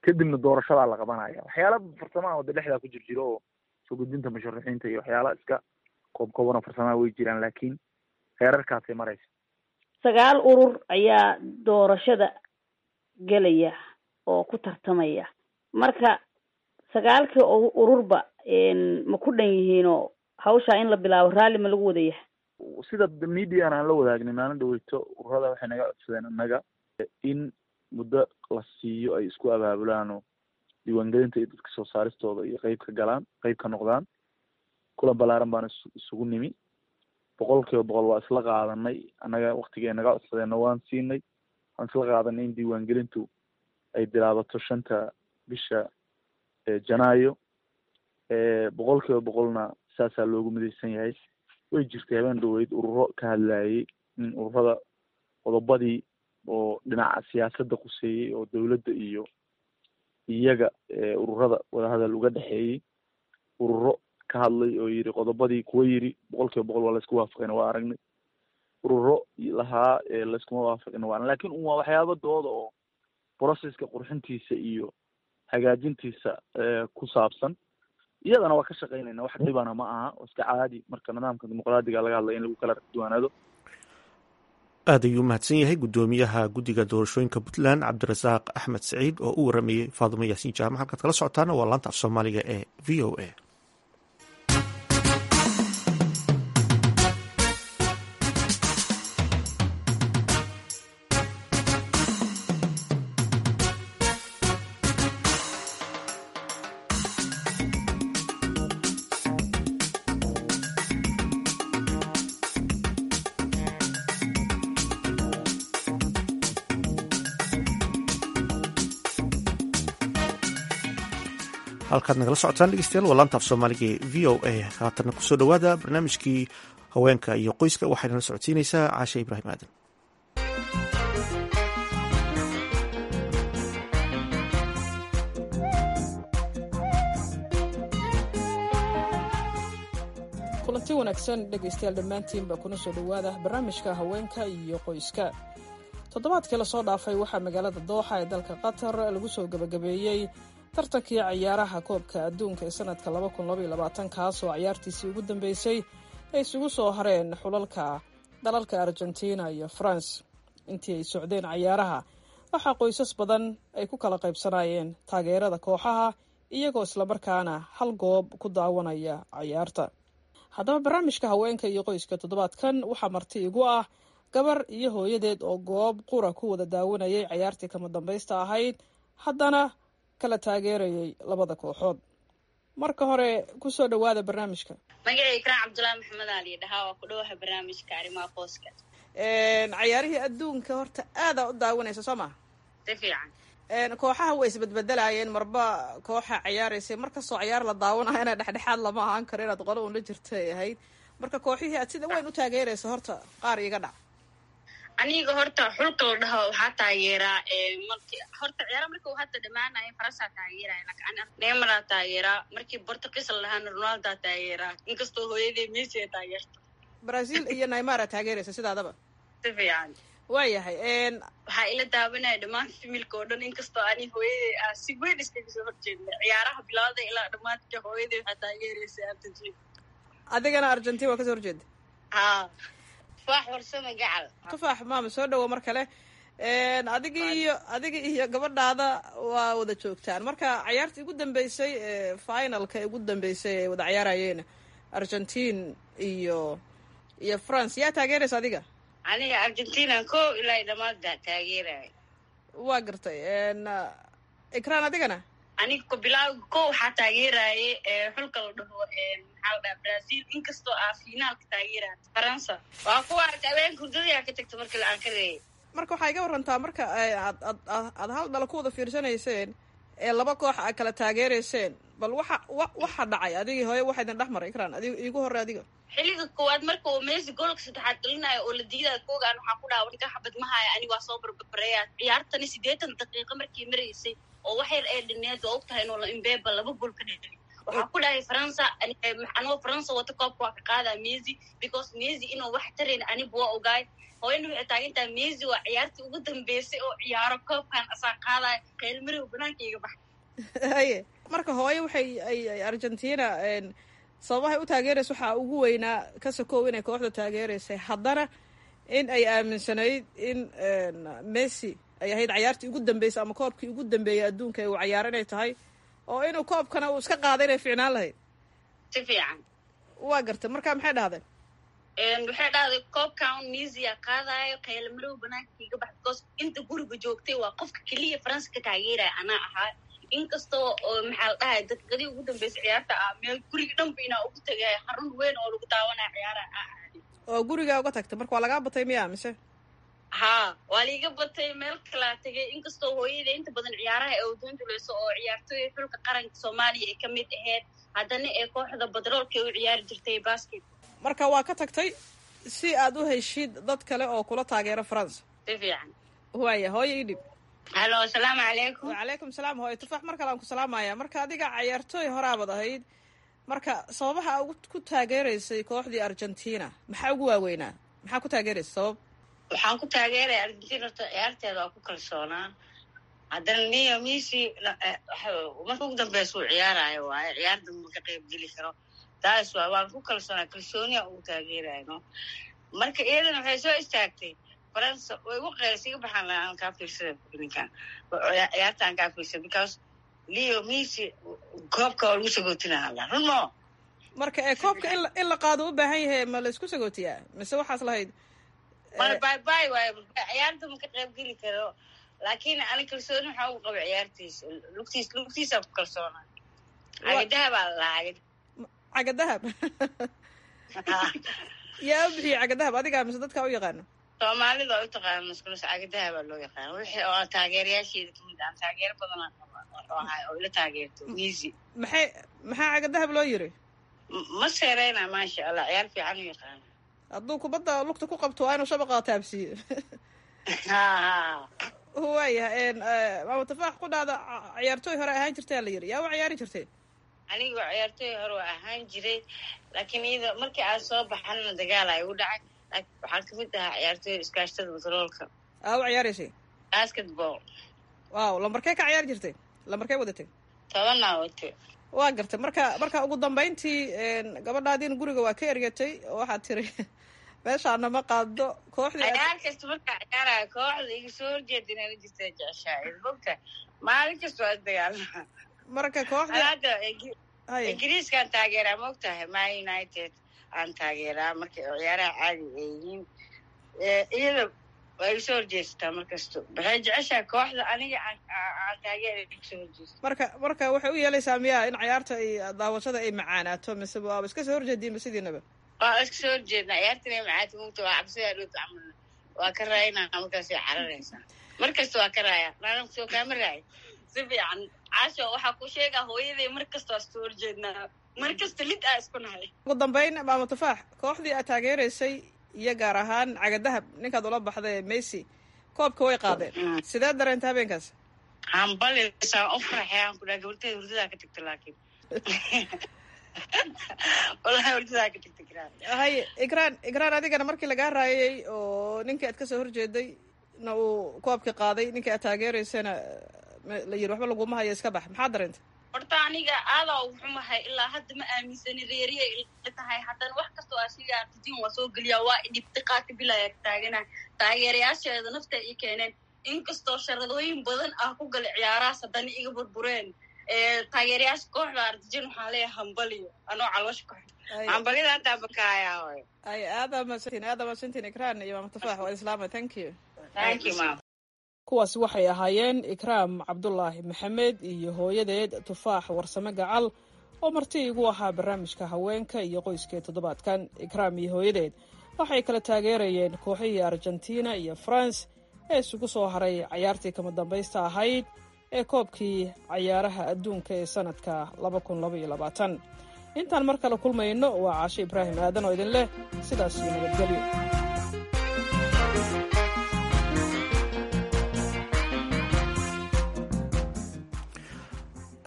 kadibna doorashadaa la qabanaya waxyaala farsamaha wada dhexdaa ku jir jiro oo soo gudbinta musharaxiinta iyo waxyaala iska koob kooban oo farsamaha way jiraan laakiin heerarkaasay maraysa sagaal urur ayaa doorashada gelaya oo ku tartamaya marka sagaalkii ururba ma ku dhan yihiinoo hawshaa in la bilaabo raalli ma lagu wada yahay sida median aan la wadaagnay maalin dhaweyto ururada waxay naga codsadeen annaga in muddo la siiyo ay isku abaabulaan oo diiwaangelinta iyo dadka soo saaristooda iyo qeyb ka galaan qeyb ka noqdaan kulan balaaran baan is isugu nimi boqol kiiba boqol waa isla qaadanay annaga waktigay naga codsadeenna waan siinay waan isla qaadanay in diiwaangelintu ay bilaabato shanta bisha janaayo boqol kiiba boqolna saasaa loogu midaysan yahay way jirtay habeen dhaweyd ururo ka hadlayay in ururada qodobadii oo dhinaca siyaasadda quseeyey oo dowladda iyo iyaga ururada wadahadal uga dhexeeyey ururo ka hadlay oo yiri qodobadii kuwa yiri boqol kiiba boqol waa laisku waafaqayna waa aragnay ururo lahaa layskuma waafaqina waa lakin un waa waxyaaba dooda oo processka qurxintiisa iyo hagaajintiisa ku saabsan iyadana waa ka shaqeynayna wax dhibana ma aha oo iska caadi marka nidaamka dimuqraadiga laga hadlaya in lagu kala duwanaado aad ayuu umahadsan yahay guddoomiyaha guddiga doorashooyinka puntland cabdirasaaq axmed saciid oo u waramayey faadumo yaasiin jaamac halkaad kala socotaana waa laanta af soomaaliga ee v o a halkaad nagala socotaan dhegeystayaal waa laanta af soomaaliga ee v o a haatanna kusoo dhowaada barnaamijkii haweenka iyo qoyska waxayna la socodsiinaysaa caashe ibraahim aadan kulanti wanaagsan dhegaystayaal dhammaantiinba kuna soo dhowaada barnaamijka haweenka iyo qoyska toddobaadkii lasoo dhaafay waxaa magaalada dooxa ee dalka qatar lagu soo gebagabeeyey tartankii ciyaaraha koobka adduunka ee sanadka kaas oo ciyaartiisii ugu dambeysay ay isugu soo hareen xulalka dalalka argentina iyo france intii ay socdeen ciyaaraha waxaa qoysas badan ay ku kala qaybsanayeen taageerada kooxaha iyagoo islamarkaana hal goob ku daawanaya ciyaarta haddaba barnaamijka haweenka iyo qoyska toddobaadkan waxaa marti igu ah gabar iyo hooyadeed oo goob qura ku wada daawanayay ciyaartii kama dambaysta ahayd haddana kala taageerayay labada kooxood marka hore kusoo dhowaada barnaamijka magacay ikraan cabdullaahi maxamed ali dhahaa waa ku dhawaha barnaamijka arrimaha qoyska cayaarihii adduunka horta aadaa u daawanaysa soo maha si fiican kooxaha way isbedbedelayeen marba kooxa ciyaaraysay markastoo ciyaar la daawanayo inaa dhexdhexaad lama ahaan karo inaad qolo un la jirta ay ahayd marka kooxihii aad sida weyn u taageeraysa horta qaar iga dhac aniga horta xulka la dhaho waxaa taageeraa marki horta ciyaara marka uu hadda dhamaanayo faransaa taageeraya lakin neymaraa taageeraa markii portugiis la dhahaana ronaldaa taageeraa inkastoo hooyadii messi ay taageerto brazil iyo neymara taageeraysa sidaadaba si fiican waayahay waxaa ila daawanaya dhammaan familka oo dhan inkastoo ani hooyaday ah si weyn iskaga soo horjeedna ciyaaraha bilowda ilaa dhammaadka hooyaday waxaa taageeraysa argentina adigana argentina waa kasoo horjeeda ha tufaax warsame gacal tufaax maama soo dhawo mar kale adiga iyo adiga iyo gabadhaada waa wada joogtaan marka ciyaartii ugu dambeysay finalka ugu dambeysay ay wada ciyaarayeen argentine iyo iyo france yaa taageeraysa adiga aniga argentina ko ilaa dhamaada taageeraya waa gartay ikraan adigana aniga ko bilaaw ko waxaa taageeraaye xulka la dhaho maxaa la dhaha brazil inkastoo ah finaalka taageeraya faransa waa kuwa habeenka hurdadayaa ka tagta markii la-aan ka reeyay marka waxaa iga warantaa marka aad ad aad hal dhalo ku wada fiirsanayseen ee laba koox aad kala taageerayseen bal waxa wa waxa dhacay adigii hooye waxa idin dhex maray ikraan adig iigu horre adiga xilliga koowaad marka uu messi goolka saddexaad gelinayo oo la diidayo koogaan waxaa ku dhaha ninka xabad mahaya aniga waa soo barbareeya ciyaartani siddeetan daqiiqo markii maraysay oo wax yar ee dhineed waa og tahay inuu imbeba laba gool ka dheli waxaa ku dhahay faransa anoo faransa wata koobka waa ka qaadaa messi because messi inuu wax tarayn aniba waa ogaay hooyana waxay taagantaha messi waa ciyaartii ugu dambeysay oo ciyaaro koobkan asaa qaadaya qaylmarow banaanka iga bax haye marka hooye waxay ay argentina sababahay u taageeraysa waxaa ugu weynaa ka sokow inay kooxda taageeraysay haddana in ay aaminsanayd in messi ay ahayd cayaartii ugu dambeysay ama koobkii ugu dambeeyey adduunka ee uu cayaaro inay tahay oo inuu koobkana uu iska qaaday inay ficnaan lahayd si fiican waa gartay marka maxay dhahdeen waxay dhahday koobkan misia qaadayo qaylamarow banaanka iga bax because inta guriga joogtay waa qofka keliya faransa ka taageeraya anaa ahaa inkastoo oo maxaa la dhahay dadkadii ugu dambeysay ciyaarta ah meel guriga dhanba inaa ugu tagay xarun weyn oo lagu daawanaya ciyaaraha ah oo gurigaa uga tagtay marka waa lagaa batay miya mise haa waa liiga batay meel kalaa tegay inkastoo hooyada inta badan ciyaaraha ee udunduleyso oo ciyaartooy xulka qaranka soomaaliya ay ka mid ahayd haddana ee kooxda badroolka u ciyaari jirtay basket marka waa ka tagtay si aad u heshid dad kale oo kula taageero faransa si fiican waaya hooyo ii dhib halo asalaamu calaykum wacalaykum salaam hooyo tufaax mar kale aan ku salaamaya marka adiga cayaartooy horaabad ahayd marka sababaha ku taageeraysay kooxdii argentina maxaa ugu waaweynaa maxaa ku taageeraysay sabab waxaan ku taageeraya argentina horta ciyaarteeda waa ku kalsoonaa haddana niyo misi marka ugu dambeysa uu ciyaarayo waayo ciyaar damba ka qayb geli karo taas waa waan ku kalsoonaa kalsooniya ugu taageerayno marka iyadana waxay soo istaagtay faransa way igu qeylsa iga baxaan aan kaa fiirsada ninkan ciyaarta aan kaa fiirsada because leo misi koobka oo lagu sagootinaa hadla run mo marka ee koobka in la qaado u baahan yahay ma laysku sagootiyaa mise waxaas lahayd mana bay bay waayo ciyaarta ma ka qayb geli karo laakiin ani kalsooni waxaa ugu qaba ciyaartiisa lugtiis lugtiisa ku kalsoona cagadaha baa la lahaa cagadahab yaa u bixiyey cagadahab adigaa mise dadkaa u yaqaano soomaalida oo u taqaana maskulus cagadaha baa loo yaqaana wixii oo taageerayaasheeda kamid aan taageero badan ahay oo ila taageerto misi maxay maxaa cagadahab loo yiri ma seereyna maasha allah ciyaar fiican u yaqaana hadduu kubadda lugta ku qabto waa inuu shabaqa taabsiiyo ha waayahay maama tafaax ku dhahda ciyaartooy hore ahaan jirtaa la yiri yaa u ciyaari jirtay aniga waa ciyaartooy hore waa ahaan jiray laakiin iyada markii aan soo baxanna dagaal ay u dhacay waxaan kamid ahaa ciyaartooy iskaashtada batroolka aa u ciyaaraysay basketball waaw lambarkee ka ciyaari jirtay lambarkee wadatay tobanaa wate waa gartay marka marka ugu dambayntii gabadhaadiin guriga waa ka ergatay oo waxaad tiri meeshaana ma qaado kooxdii ciyaar kasta markaa ciyaaraya kooxda iga soo horjeeda inala jirta jeceshaa mogta maalin kasta waa isdagaalama marka kooxda hadda ingiriiskaan taageeraa mogtahay ma united aan taageeraa marka ciyaaraha caadi ay yihiin iyada waa iga soo horjeesataa markasto waxay jeceshahay kooxda aniga aan taageera iga soo horjeesta marka marka waxay u yeelaysaa miyaa in ciyaarta ay daawashada ay macaanaato mise waaba iska soo horjeediinba sidiinaba waa iska soo horjeednaa ciyaartan ay macaanta mugta waa cabsidaa dhowta camal waa ka raayinaa markaasay cararaysaa mar kasta waa ka raaya naana soo kaama raayo si fiican caasho waxaa ku sheegaa hooyaday mar kasta waa soo horjeednaa mar kasta lid aa isku nahay ugu dambayn maama tufaax kooxdii aad taageeraysay iyo gaar ahaan cagadahab ninkaad ula baxday messi koobka way qaadeen sidee dareenta habeenkaas hambalisa u farxay aan ku dhaha gabarteeda hurdadaa ka tagta laakiin wallahi hurdadaa ka tagta graan haye igraan igraan adigana markii lagaa raayay oo ninkii aad kasoo horjeeday na uu koobka qaaday ninkii aad taageeraysana la yiri waxba laguma hayo iska bax maxaa dareenta horta aniga aadaa ugu xumahay ilaa hadda ma aaminsani reeriya ila tahay haddana wax kastoo asiga argentin waa soo geliyaa waa idhibti qaati bilaya taagana taageerayaasheeda nafta i keeneen inkastoo sharadooyin badan ah ku gala ciyaarahaas haddana iga burbureen taageerayaasha kooxda argentin waxaa leeyahay hambaliyo anoo caloosha ku hambalida haddaa bakaaya hoy ay aadaa masantiin aadaa masantiin ikraan iyo maama tufaax waa islaama thank you thank you mam kuwaasi waxay ahaayeen ikraam cabdulaahi maxamed iyo hooyadeed tufaax warsame gacal oo marti igu ahaa barnaamijka haweenka iyo qoyskee toddobaadkan ikraam iyo hooyadeed waxay kala taageerayeen kooxihii argentina iyo france ee isugu soo haray cayaartii kama dambaysta ahayd ee koobkii cayaaraha adduunka ee sannadka intaan mar kale kulmayno waa caasho ibraahim aadan oo idin leh sidaas iyo nabadgelyo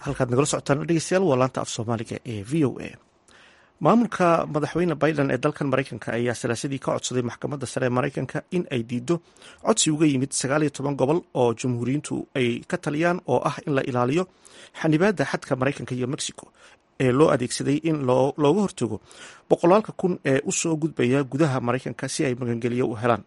halkaad nagala socotaan dhegeystayaal waa laanta af soomaaliga ee v o a maamulka madaxweyne biden ee dalkan maraykanka ayaa salaasadii ka codsaday maxkamadda sare ee maraykanka in ay diido codsi uga yimid sagaal iyo toban gobol oo jamhuuriyiintu ay ka taliyaan oo ah in la ilaaliyo xanibaadda xadka maraykanka iyo mexico ee loo adeegsaday in looga hortago boqolaalka kun ee u soo gudbaya gudaha maraykanka si ay magangeliyo u helaan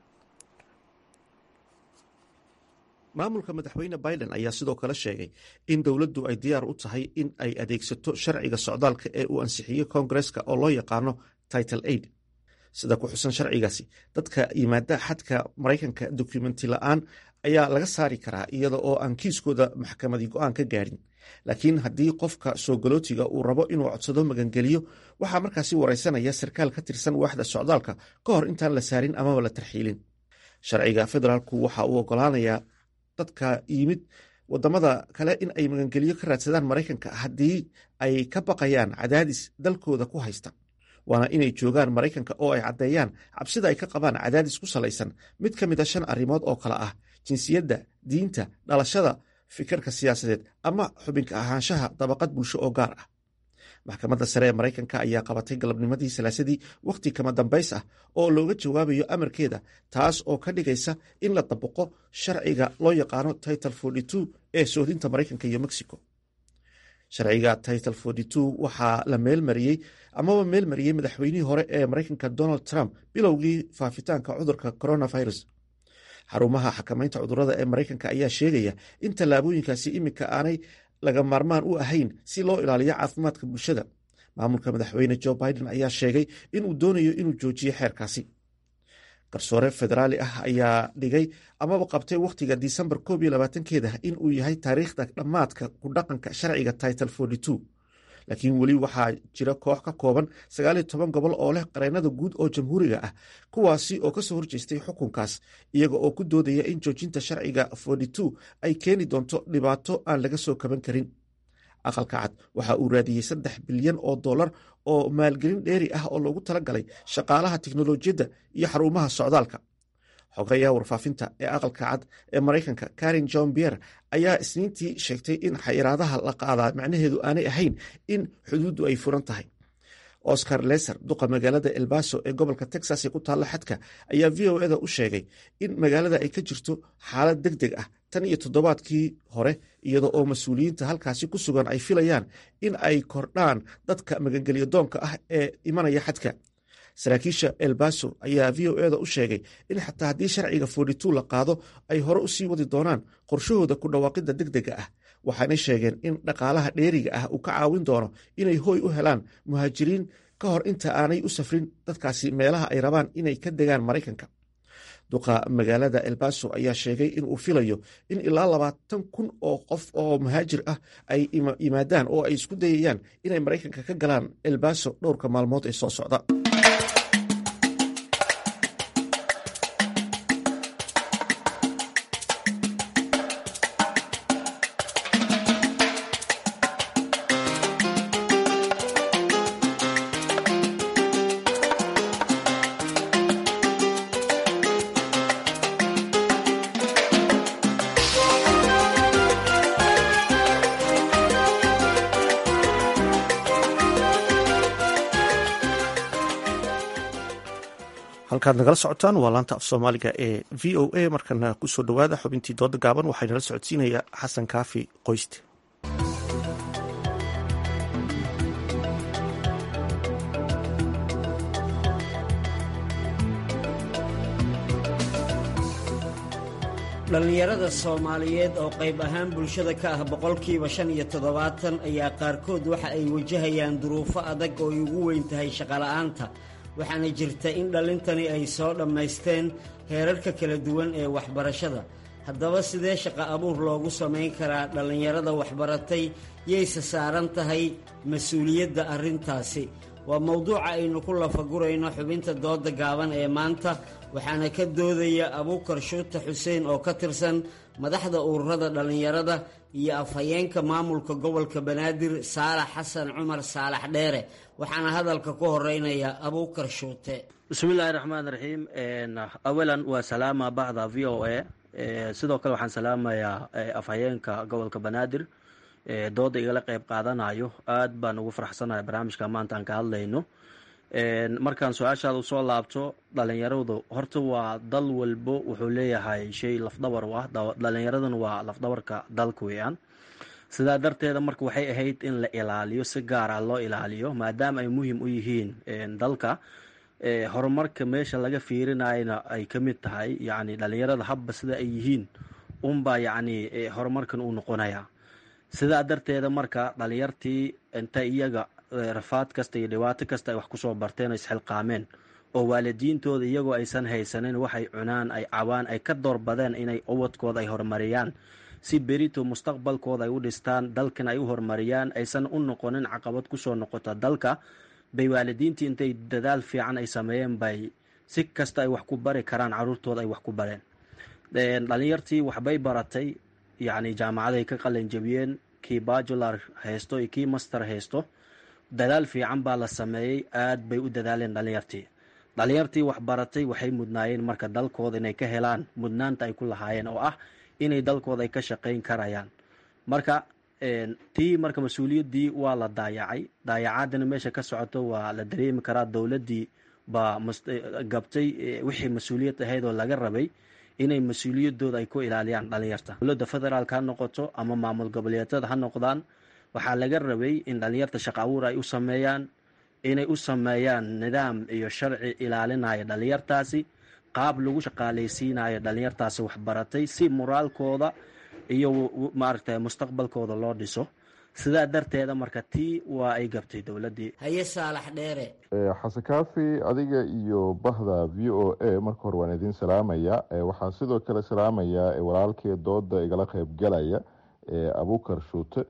maamulka madaxweyne biden ayaa sidoo kale sheegay in dowladdu ay diyaar u tahay in ay adeegsato sharciga socdaalka ee uu ansixiyey koongareska oo loo yaqaano title aid sida ku xusan sharcigaasi dadka yimaada xadka maraykanka dokumenti la-aan ayaa laga saari karaa iyada oo aan kiiskooda maxkamadi go-aan ka gaadhin laakiin haddii qofka soo galootiga uu rabo inuu codsado magangeliyo waxaa markaasi wareysanaya sarkaal ka tirsan waaxda socdaalka ka hor intaan la saarin amaba la tarxiilin sharciga federaalku waxa uu ogolaanayaa dadka yimid wadamada kale in ay magangeliyo ka raadsadaan maraykanka haddii ay ka baqayaan cadaadis dalkooda ku haysta waana inay joogaan maraykanka oo ay caddeeyaan cabsida ay ka qabaan cadaadis ku salaysan mid ka mid a shan arrimood oo kale ah jinsiyadda diinta dhalashada fikirka siyaasadeed ama xubinka ahaanshaha dabaqad bulsho oo gaar ah maxkamadda sare ee maraykanka ayaa qabatay galabnimadii salaasadii wakhti kama dambays ah oo looga jawaabayo amarkeeda taas oo ka dhigaysa in la dabaqo sharciga loo yaqaano title ee soodinta maraykanka iyo mexico sharciga title waxaa la meelmariyey amaba meelmariyey madaxweynihii hore ee maraykanka donald trump bilowgii faafitaanka cudurka coronavirus xarumaha xakamaynta cudurada ee maraykanka ayaa sheegaya in tallaabooyinkaasi iminka aanay laga maarmaan u ahayn si loo ilaaliyo caafimaadka bulshada maamulka madaxweyne jo biden ayaa sheegay inuu doonayo inuu joojiyo xeerkaasi garsoore federaali ah ayaa dhigay amaba qabtay wakhtiga disembar koob iyo labaatankeeda in uu yahay taariikhda dhammaadka ku dhaqanka sharciga title laakiin weli waxaa jira koox ka kooban sagaaliyo toban gobol oo leh qareennada guud oo jamhuuriga ah kuwaasi oo kasoo horjeestay xukunkaas iyaga oo ku doodaya in joojinta sharciga ay keeni doonto dhibaato aan laga soo kaban karin aqalka cad waxa uu raadiyey saddex bilyan oo dollar oo maalgelin dheeri ah oo loogu talagalay shaqaalaha tiknolojiyadda iyo xarumaha socdaalka xogayaha warfaafinta ee aqalka cad ee maraykanka karin john bier ayaa isniintii sheegtay in xayiraadaha la qaadaa macnaheedu aanay ahayn in xuduuddu ay furan tahay oscar leser duqa magaalada elbaso ee gobolka texas ee ku taalla xadka ayaa v o eda u sheegay in magaalada ay ka jirto xaalad deg deg ah tan iyo toddobaadkii hore iyada oo mas-uuliyiinta halkaasi ku sugan ay filayaan in ay kordhaan dadka magangelyo doonka ah ee imanaya xadka saraakiisha elbaso ayaa v o eda u sheegay in xataa haddii sharciga la qaado ay hore usii wadi doonaan qorshahooda ku dhawaaqidda deg dega ah waxaanay sheegeen in dhaqaalaha dheeriga ah uu ka caawin doono inay hooy u helaan muhaajiriin ka hor inta aanay u safrin dadkaasi meelaha ay rabaan inay ka degaan maraykanka duqa magaalada elbaso ayaa sheegay in uu filayo in ilaa labaatan kun oo qof oo muhaajir ah ay yimaadaan oo ay isku dayayaan inay maraykanka ka galaan elbaso dhowrka maalmood ee soo socda halkaad nagala socotaan waa laanta af soomaaliga ee v o a markana kusoo dhowaada xubintii dooda gaaban waxaa nala socodsiinaya xasan kaafi qoyste dhallinyarada soomaaliyeed oo qayb ahaan bulshada ka ah boqolkiiba shan iyo toddobaatan ayaa qaarkood waxa ay wajahayaan duruufo adag oo ay ugu weyn tahay shaqola'aanta waxaana jirta in dhallintani ay soo dhammaysteen heerarka kala duwan ee waxbarashada haddaba sidee shaqo abuur loogu samayn karaa dhallinyarada waxbaratay yayse saaran tahay mas-uuliyadda arrintaasi waa mowduuca aynu ku lafagurayno xubinta dooda gaaban ee maanta waxaana ka doodaya abuukar shuuta xuseen oo ka tirsan madaxda ururada dhallinyarada iyo afhayeenka maamulka gobolka banaadir saalax xasan cumar saalax dheere waxaana hadalka ku horeynaya abuukar shuute bismillaahi raxmaan raxiim awalan waa salaama bacda v o a sidoo kale waxaan salaamayaa afhayeenka gobolka banaadir dooda igala qeyb qaadanayo aad baan ugu faraxsanahay barnaamijka maanta aan ka hadlayno markaan su-aashaada usoo laabto dhalinyaradu horta waa dal walbo wuxuu leeyahay shay lafdhabar u ah dhalinyaraduna waa lafdhabarka dalka weeyaan sidaa darteeda marka waxay ahayd in la ilaaliyo si gaar ah loo ilaaliyo maadaama ay muhiim u yihiin dalka horumarka meesha laga fiirinayana ay ka mid tahay yacni dhalinyarada habba sida ay yihiin unbaa yacni horumarkan uu noqonaya sidaa darteeda marka dhalinyartii inta iyaga rafaad kasta iyo dhibaato kasta ay wax kusoo barteen oo isxilqaameen oo waalidiintooda iyagoo aysan haysanin waxay cunaan ay cabaan ay ka doorbadeen inay ubadkooda ay horumariyaan si berito mustaqbalkooda ay u dhistaan dalkan ay u horumariyaan aysan u noqonin caqabad kusoo noqota dalka bay waalidiintii intay dadaal fiican ay sameeyeen bay si kasta ay wax ku bari karaan caruurtooda ay wax ku bareen dhalinyartii waxbay baratay yacni jaamacaday ka qalinjabiyeen kii bajular haysto iyo kii master haysto dadaal fiican baa la sameeyey aad bay u dadaaleen dhalinyartii dhalinyartii wax baratay waxay mudnaayeen marka dalkooda inay ka helaan mudnaanta ay ku lahaayeen oo ah inay dalkooda ay ka shaqayn karayaan marka tii marka mas-uuliyaddii waa la daayacay daayacaadina meesha ka socoto waa la dareemi karaa dowladdii baa gabtay wixii mas-uuliyad ahayd oo laga rabay inay mas-uuliyadooda ay ku ilaaliyaan dhalinyarta dowladda federaalk ha noqoto ama maamul goboleedyada ha noqdaan waxaa laga rabay in dhalinyarta shaqo abuur ay u sameeyaan inay u sameeyaan nidaam iyo sharci ilaalinaya dhalinyartaasi qaab lagu shaqaaleysiinayo dhalinyartaasi waxbaratay si moraalkooda iyo maaragta mustaqbalkooda loo dhiso sidaa darteeda marka tii waa ay gabtay dowladdii haye saalax dheere xasan kaafi adiga iyo bahda v o a marka hore waan idiin salaamaya waxaan sidoo kale salaamayaa walaalkee dooda igala qeybgalaya abukar shuute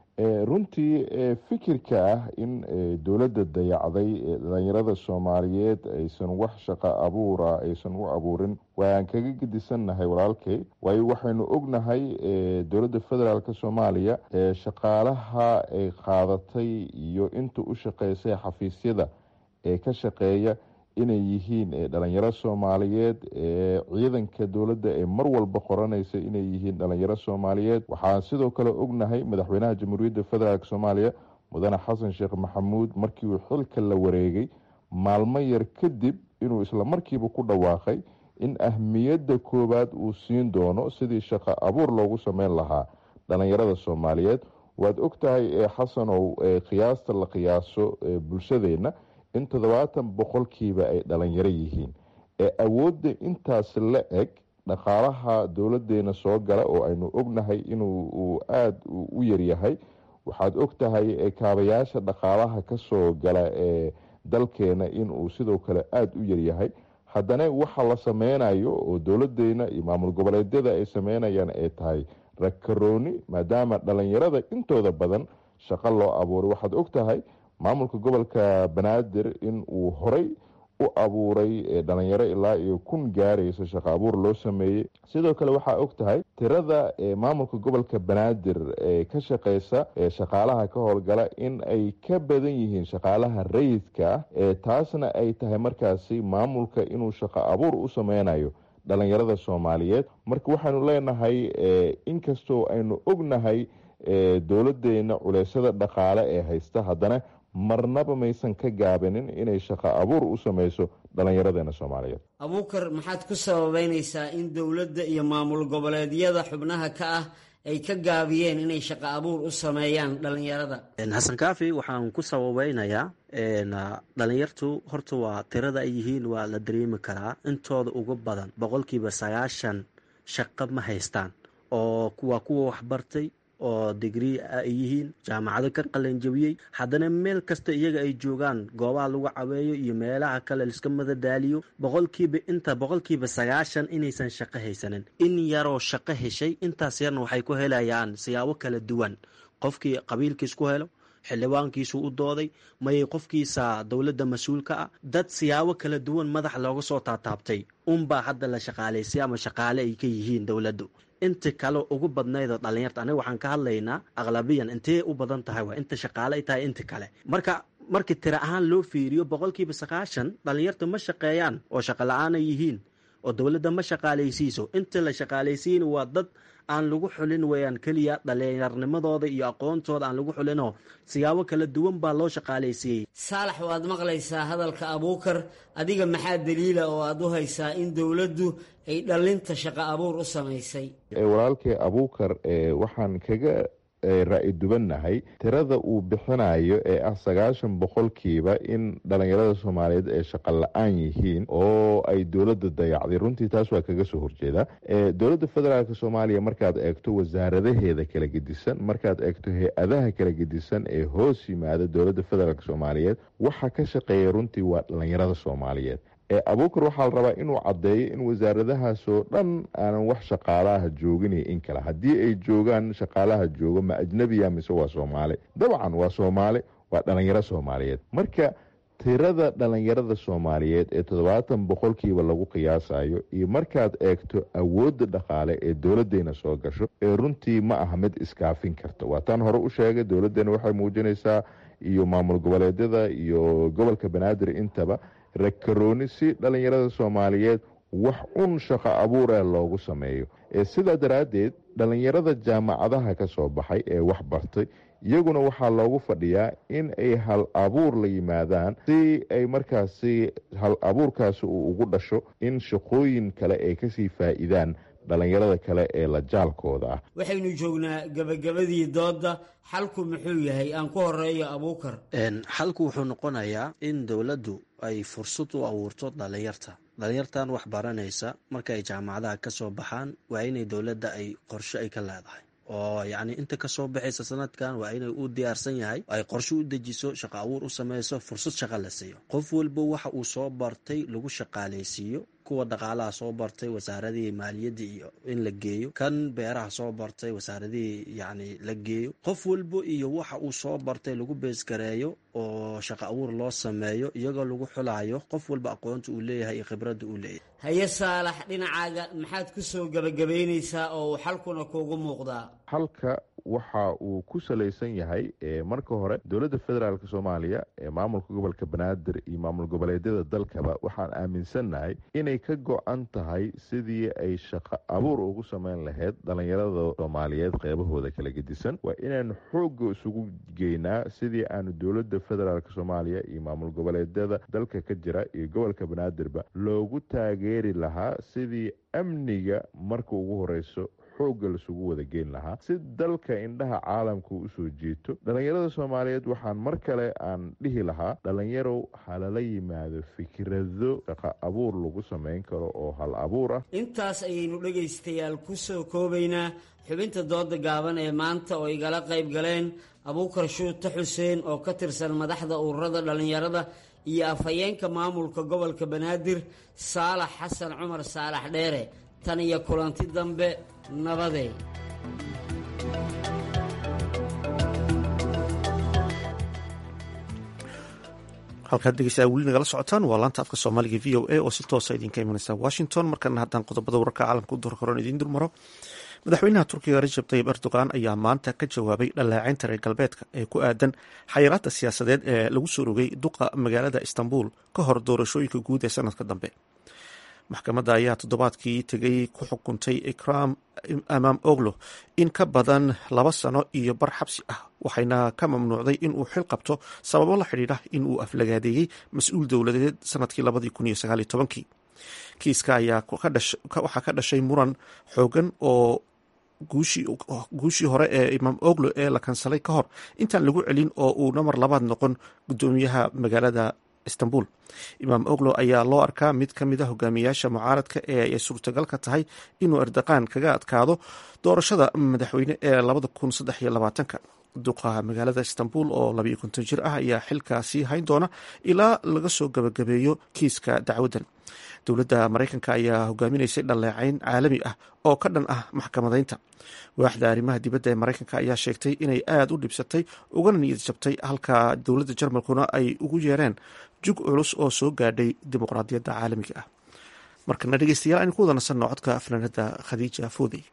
runtii fikirka ah in dowladda dayacday dhalinyarada soomaaliyeed aysan wax shaqo abuura aysan u abuurin waan kaga gedisannahay walaalkay waayo waxaynu ognahay dowladda federaalk soomaaliya shaqaalaha ay qaadatay iyo inta u shaqeysay xafiisyada ee ka shaqeeya inay yihiin dhalinyaro soomaaliyeed ciidanka dowladda ee mar walba qoranaysa inay yihiin dhalinyaro soomaaliyeed waxaan sidoo kale ognahay madaxweynaha jamhuuriyadda federaalk soomaaliya mudane xasan sheekh maxamuud markii uu xilka la wareegay maalmo yar kadib inuu isla markiiba ku dhawaaqay in ahmiyadda koowaad uu siin doono sidii shaqo abuur loogu sameyn lahaa dhalinyarada soomaaliyeed waad ogtahay xasanow qiyaasta la qiyaaso bulshadeenna in toddobaatan boqolkiiba ay dhalinyaro yihiin ee awoodda intaas la eg dhaqaalaha dowladeena soo gala oo aynu ognahay inuu aada u yaryahay waxaad ogtahay kaabayaasha dhaqaalaha kasoo gala ee dalkeena inuu sidoo kale aada u yaryahay haddana waxa la sameynayo oo dowladeena iyo maamul goboleedyada ay sameynayaan ay tahay rakarooni maadaama dhalinyarada intooda badan shaqo loo abuuray waxaad ogtahay maamulka gobolka banaadir in uu horay u abuuray dhalinyaro ilaa iyo kun gaaraysa shaqo abuur loo sameeyey sidoo kale waxaa og tahay tirada maamulka gobolka banaadir ee ka shaqeysa shaqaalaha ka howlgala in ay ka badan yihiin shaqaalaha rayidka ah taasna ay tahay markaasi maamulka inuu shaqo abuur u sameynayo dhalinyarada soomaaliyeed marka waxaanu leenahay inkastoo aynu ognahay dowladeena culeysyada dhaqaale ee haysta haddana marnaba maysan ka gaabinin inay shaqo abuur u sameyso dhallinyaradeena soomaaliyeed abuukar maxaad ku sababeynaysaa in dowladda iyo maamul goboleedyada xubnaha ka ah ay ka gaabiyeen inay shaqo abuur u sameeyaan dhallinyarada xasan kaafi waxaan ku sababeynayaa dhalinyartu horta waa tirada ay yihiin waa la dareemi karaa intooda ugu badan boqolkiiba sagaashan shaqo ma haystaan oo waa kuwa waxbartay oo digrii ay yihiin jaamacado ka qalanjabiyey haddana meel kasta iyaga ay joogaan goobaha lagu caweeyo iyo meelaha kale liska madadaaliyo boqolkiiba inta boqolkiiba sagaashan inaysan shaqo haysanin in yaroo shaqo heshay intaas yarna waxay ku helayaan siyaabo kala duwan qofkii qabiilkiis ku helo xildhibaankiisu u dooday mayay qofkiisa dowladda mas-uulka ah dad siyaabo kala duwan madax looga soo taataabtay unbaa hadda la shaqaalaysay ama shaqaale ay ka yihiin dowladdu inta kale ugu badnaydoo dhalinyarta aniga waxaan ka hadlaynaa aqlabiyan intee u badan tahay waa inta shaqaale ay tahay inta kale marka markii tiro ahaan loo fiiriyo boqolkiiba sagaashan dhalinyarta ma shaqeeyaan oo shaqo la-aan ay yihiin oo dowladda ma shaqaalaysiiso inta la shaqaalaysiina waa dad aan lagu xulin weeyaan keliya dhalinyarnimadooda iyo aqoontooda aan lagu xulinoo siyaabo kala duwan baa loo shaqaalaysiiyey saalax waad maqlaysaa hadalka abuukar adiga maxaa daliila oo aad u haysaa in dowladdu ay dhallinta shaqo abuur u samaysay walaalkay abuukar waxaan kaga raa'i dubannahay tirada uu bixinayo ee ah sagaashan boqolkiiba in dhalinyarada soomaaliyeed ay shaqo la-aan yihiin oo ay dowladda dayacday runtii taas waa kaga soo horjeeda dowladda federaalk soomaaliya markaad eegto wasaaradaheeda kala gedisan markaad eegto hay-adaha kala gedisan ee hoos yimaada dowladda federaalk soomaaliyeed waxa ka shaqeeya runtii waa dhalinyarada soomaaliyeed abuukar waxaa la rabaa inuu caddeeyo in wasaaradahaasoo dhan aanan wax shaqaalaha joogin iyo in kale haddii ay joogaan shaqaalaha joogo ma ajnebiya mise waa soomaali dabcan waa soomaali waa dhalinyaro soomaaliyeed marka tirada dhalinyarada soomaaliyeed ee toddobaatan boqolkiiba lagu qiyaasayo iyo markaad eegto awoodda dhaqaale ee dowladdeena soo gasho ee runtii ma aha mid iskaafin karta waa taan hore u sheegay dowladdeena waxay muujinaysaa iyo maamul goboleedyada iyo gobolka banaadir intaba rakarooni si dhalinyarada soomaaliyeed wax un shaqo abuur ee loogu sameeyo sidaa daraaddeed dhalinyarada jaamacadaha ka soo baxay ee wax bartay iyaguna waxaa loogu fadhiyaa in ay hal abuur la yimaadaan si ay markaasi hal abuurkaasi uu ugu dhasho in shaqooyin kale ay kasii faa'iidaan dhalinyarada kale ee la jaalkooda ah waxaynu joognaa gabagabadii doodda xalku muxuu yahay aan ku horeeyo abuukar xalku wuxuu noqonayaa in dowladdu ay fursad u abuurto dhalinyarta dhalinyartan wax baranaysa marka ay jaamacadaha ka soo baxaan waa inay dowladda ay qorshe ay ka leedahay oo yacni inta kasoo baxaysa sanadkan waa inay u diyaarsan yahay ay qorshe u dejiso shaqo abuur u sameyso fursad shaqo la siiyo qof walba waxa uu soo bartay lagu shaqaalaysiiyo kuwa dhaqaalaha soo bartay wasaaradihii maaliyadda iyo in la geeyo kan beeraha soo bartay wasaaradihii yacni la geeyo qof walba iyo waxa uu soo bartay lagu beesgareeyo oo shaqo abuur loo sameeyo iyagoo lagu xulayo qof walba aqoonta uu leeyahay iyo khibradda uu leeyahay haye saalax dhinacaaga maxaad ku soo gebagabaynaysaa oo uu xalkuna kuugu muuqdaa halka waxa uu ku salaysan yahay marka hore dowladda federaalk soomaaliya ee maamulka gobolka banaadir iyo maamul goboleedyada dalkaba waxaan aaminsannahay inay ka go-an tahay sidii ay shaqo abuur ugu sameyn lahayd dhalinyarada soomaaliyeed qeybahooda kala gedisan waa inaanu xoogga isugu geynaa sidii aanu dowladda federaalk soomaaliya iyo maamul goboleedyada dalka ka jira iyo gobolka banaadirba loogu taageeri lahaa sidii amniga marka ugu horeyso xoogga lasugu wada geyn lahaa si dalka indhaha caalamka usoo jiito dhalinyarada soomaaliyeed waxaan mar kale aan dhihi lahaa dhalinyarow halala yimaado fikrado shaqo abuur lagu samayn karo oo hal abuur ah intaas ayaynu dhegaystayaal ku soo koobaynaa xubinta dooda gaaban ee maanta oo igala qayb galeen abuukar shuute xuseen oo ka tirsan madaxda ururada dhallinyarada iyo afhayeenka maamulka gobolka banaadir saalax xasan cumar saalax dheere tan iyo kulanti dambe nabadee halkaad dhegeysaa weli nagala socotaan waa laanta afka soomaaliga v o a oo si toosa idinka imaneysa washington markana haddaan qodobada wararka caalamka u dorkoron idiin durmaro madaxweynaha turkiga rajab tayib erdogan ayaa maanta ka jawaabay dhaleecaynta reer galbeedka ee ku aadan xayiraadda siyaasadeed ee lagu soo rogay duqa magaalada istanbul ka hor doorashooyinka guud ee sanadka dambe maxkamadda ayaa toddobaadkii tegay ku xukuntay ikram amaam oglo in ka badan laba sano iyo bar xabsi ah waxayna ka mamnuucday in uu xil qabto sababo la xidhiidha in uu aflagaadeeyey mas-uul dowladeed sanadkii labadii kun iyo sagaaliyo tobankii kiiska ayaa waxaa ka dhashay muran xoogan oo guushii hore ee imaam oglo ee la kansalay ka hor intaan lagu celin oo uu namar labaad noqon gudoomiyaha magaalada istanbul imaam oglo ayaa loo arkaa mid ka mid a hogaamiyaasha mucaaradka ee ay suurtagalka tahay inuu erdaqaan kaga adkaado doorashada madaxweyne ee labada kun saddex iyo labaatanka duqa magaalada istanbul oo labayo konton jir ah ayaa xilkaasi hayn doona ilaa laga soo gabagabeeyo kiiska dacwaddan dowladda maraykanka ayaa hogaaminaysay dhaleecayn caalami ah oo ka dhan ah maxkamadaynta waaxda arrimaha dibadda ee maraykanka ayaa sheegtay inay aada u dhibsatay ugana niyad jabtay halka dowladda jarmalkuna ay ugu yeereen jug culus oo soo gaadhay dimuqraadiyadda caalamiga ah markana dhegeystayaal aynu ku wada nasanno codka fanaanada khadiija foodey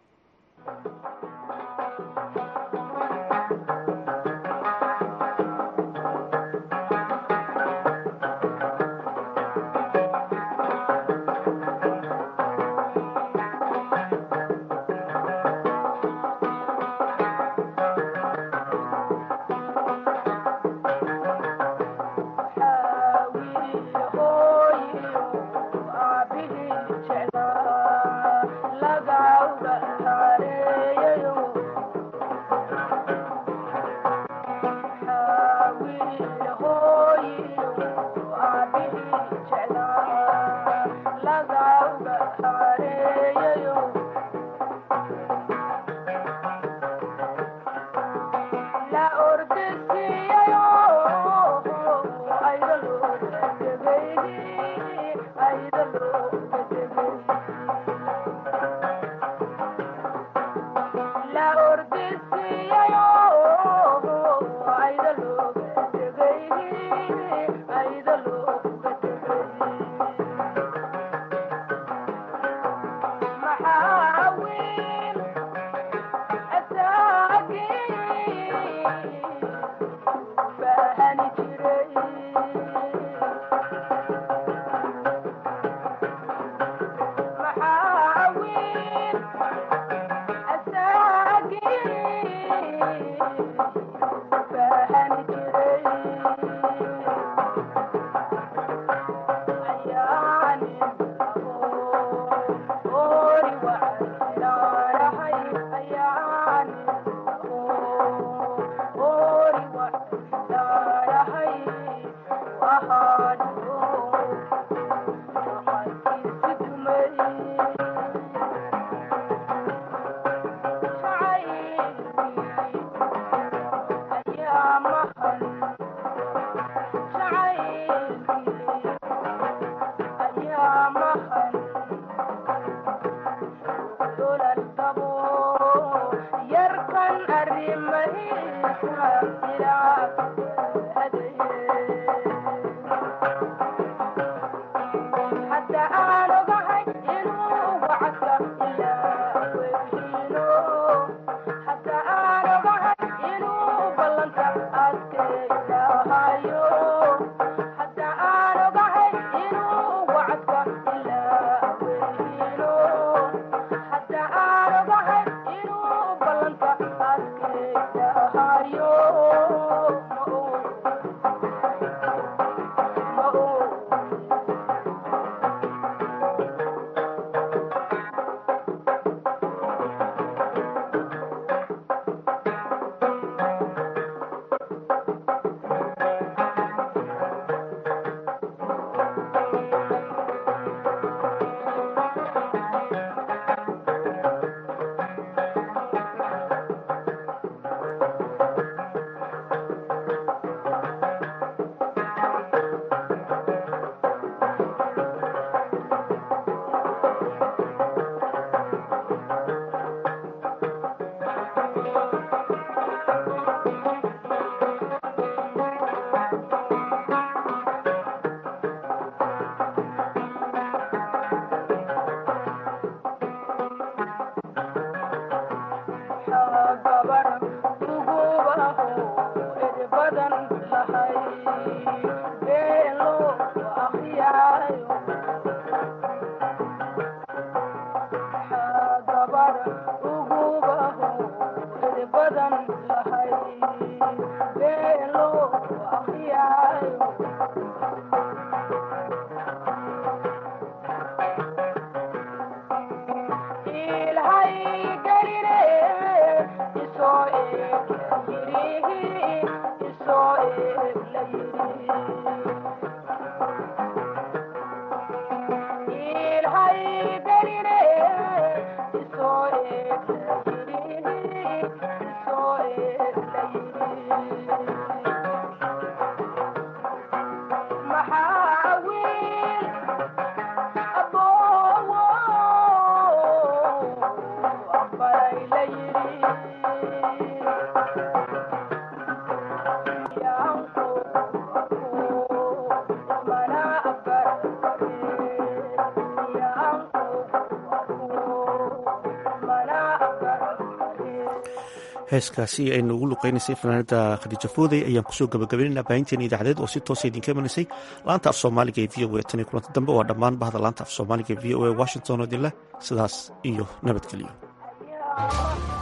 heeskaasi aynu ugu luqeynaysay fanaanada khadiija foodey ayaan kusoo gabagabaynaynaa baahinteena idaacadeed oo si toosa idinka imanaysay laanta af soomaaliga ee v o a tan iyo kulanti dambe waa dhammaan bahda laanta af soomaaliga ee v o a washington oo idinleh sidaas iyo nabadgelyo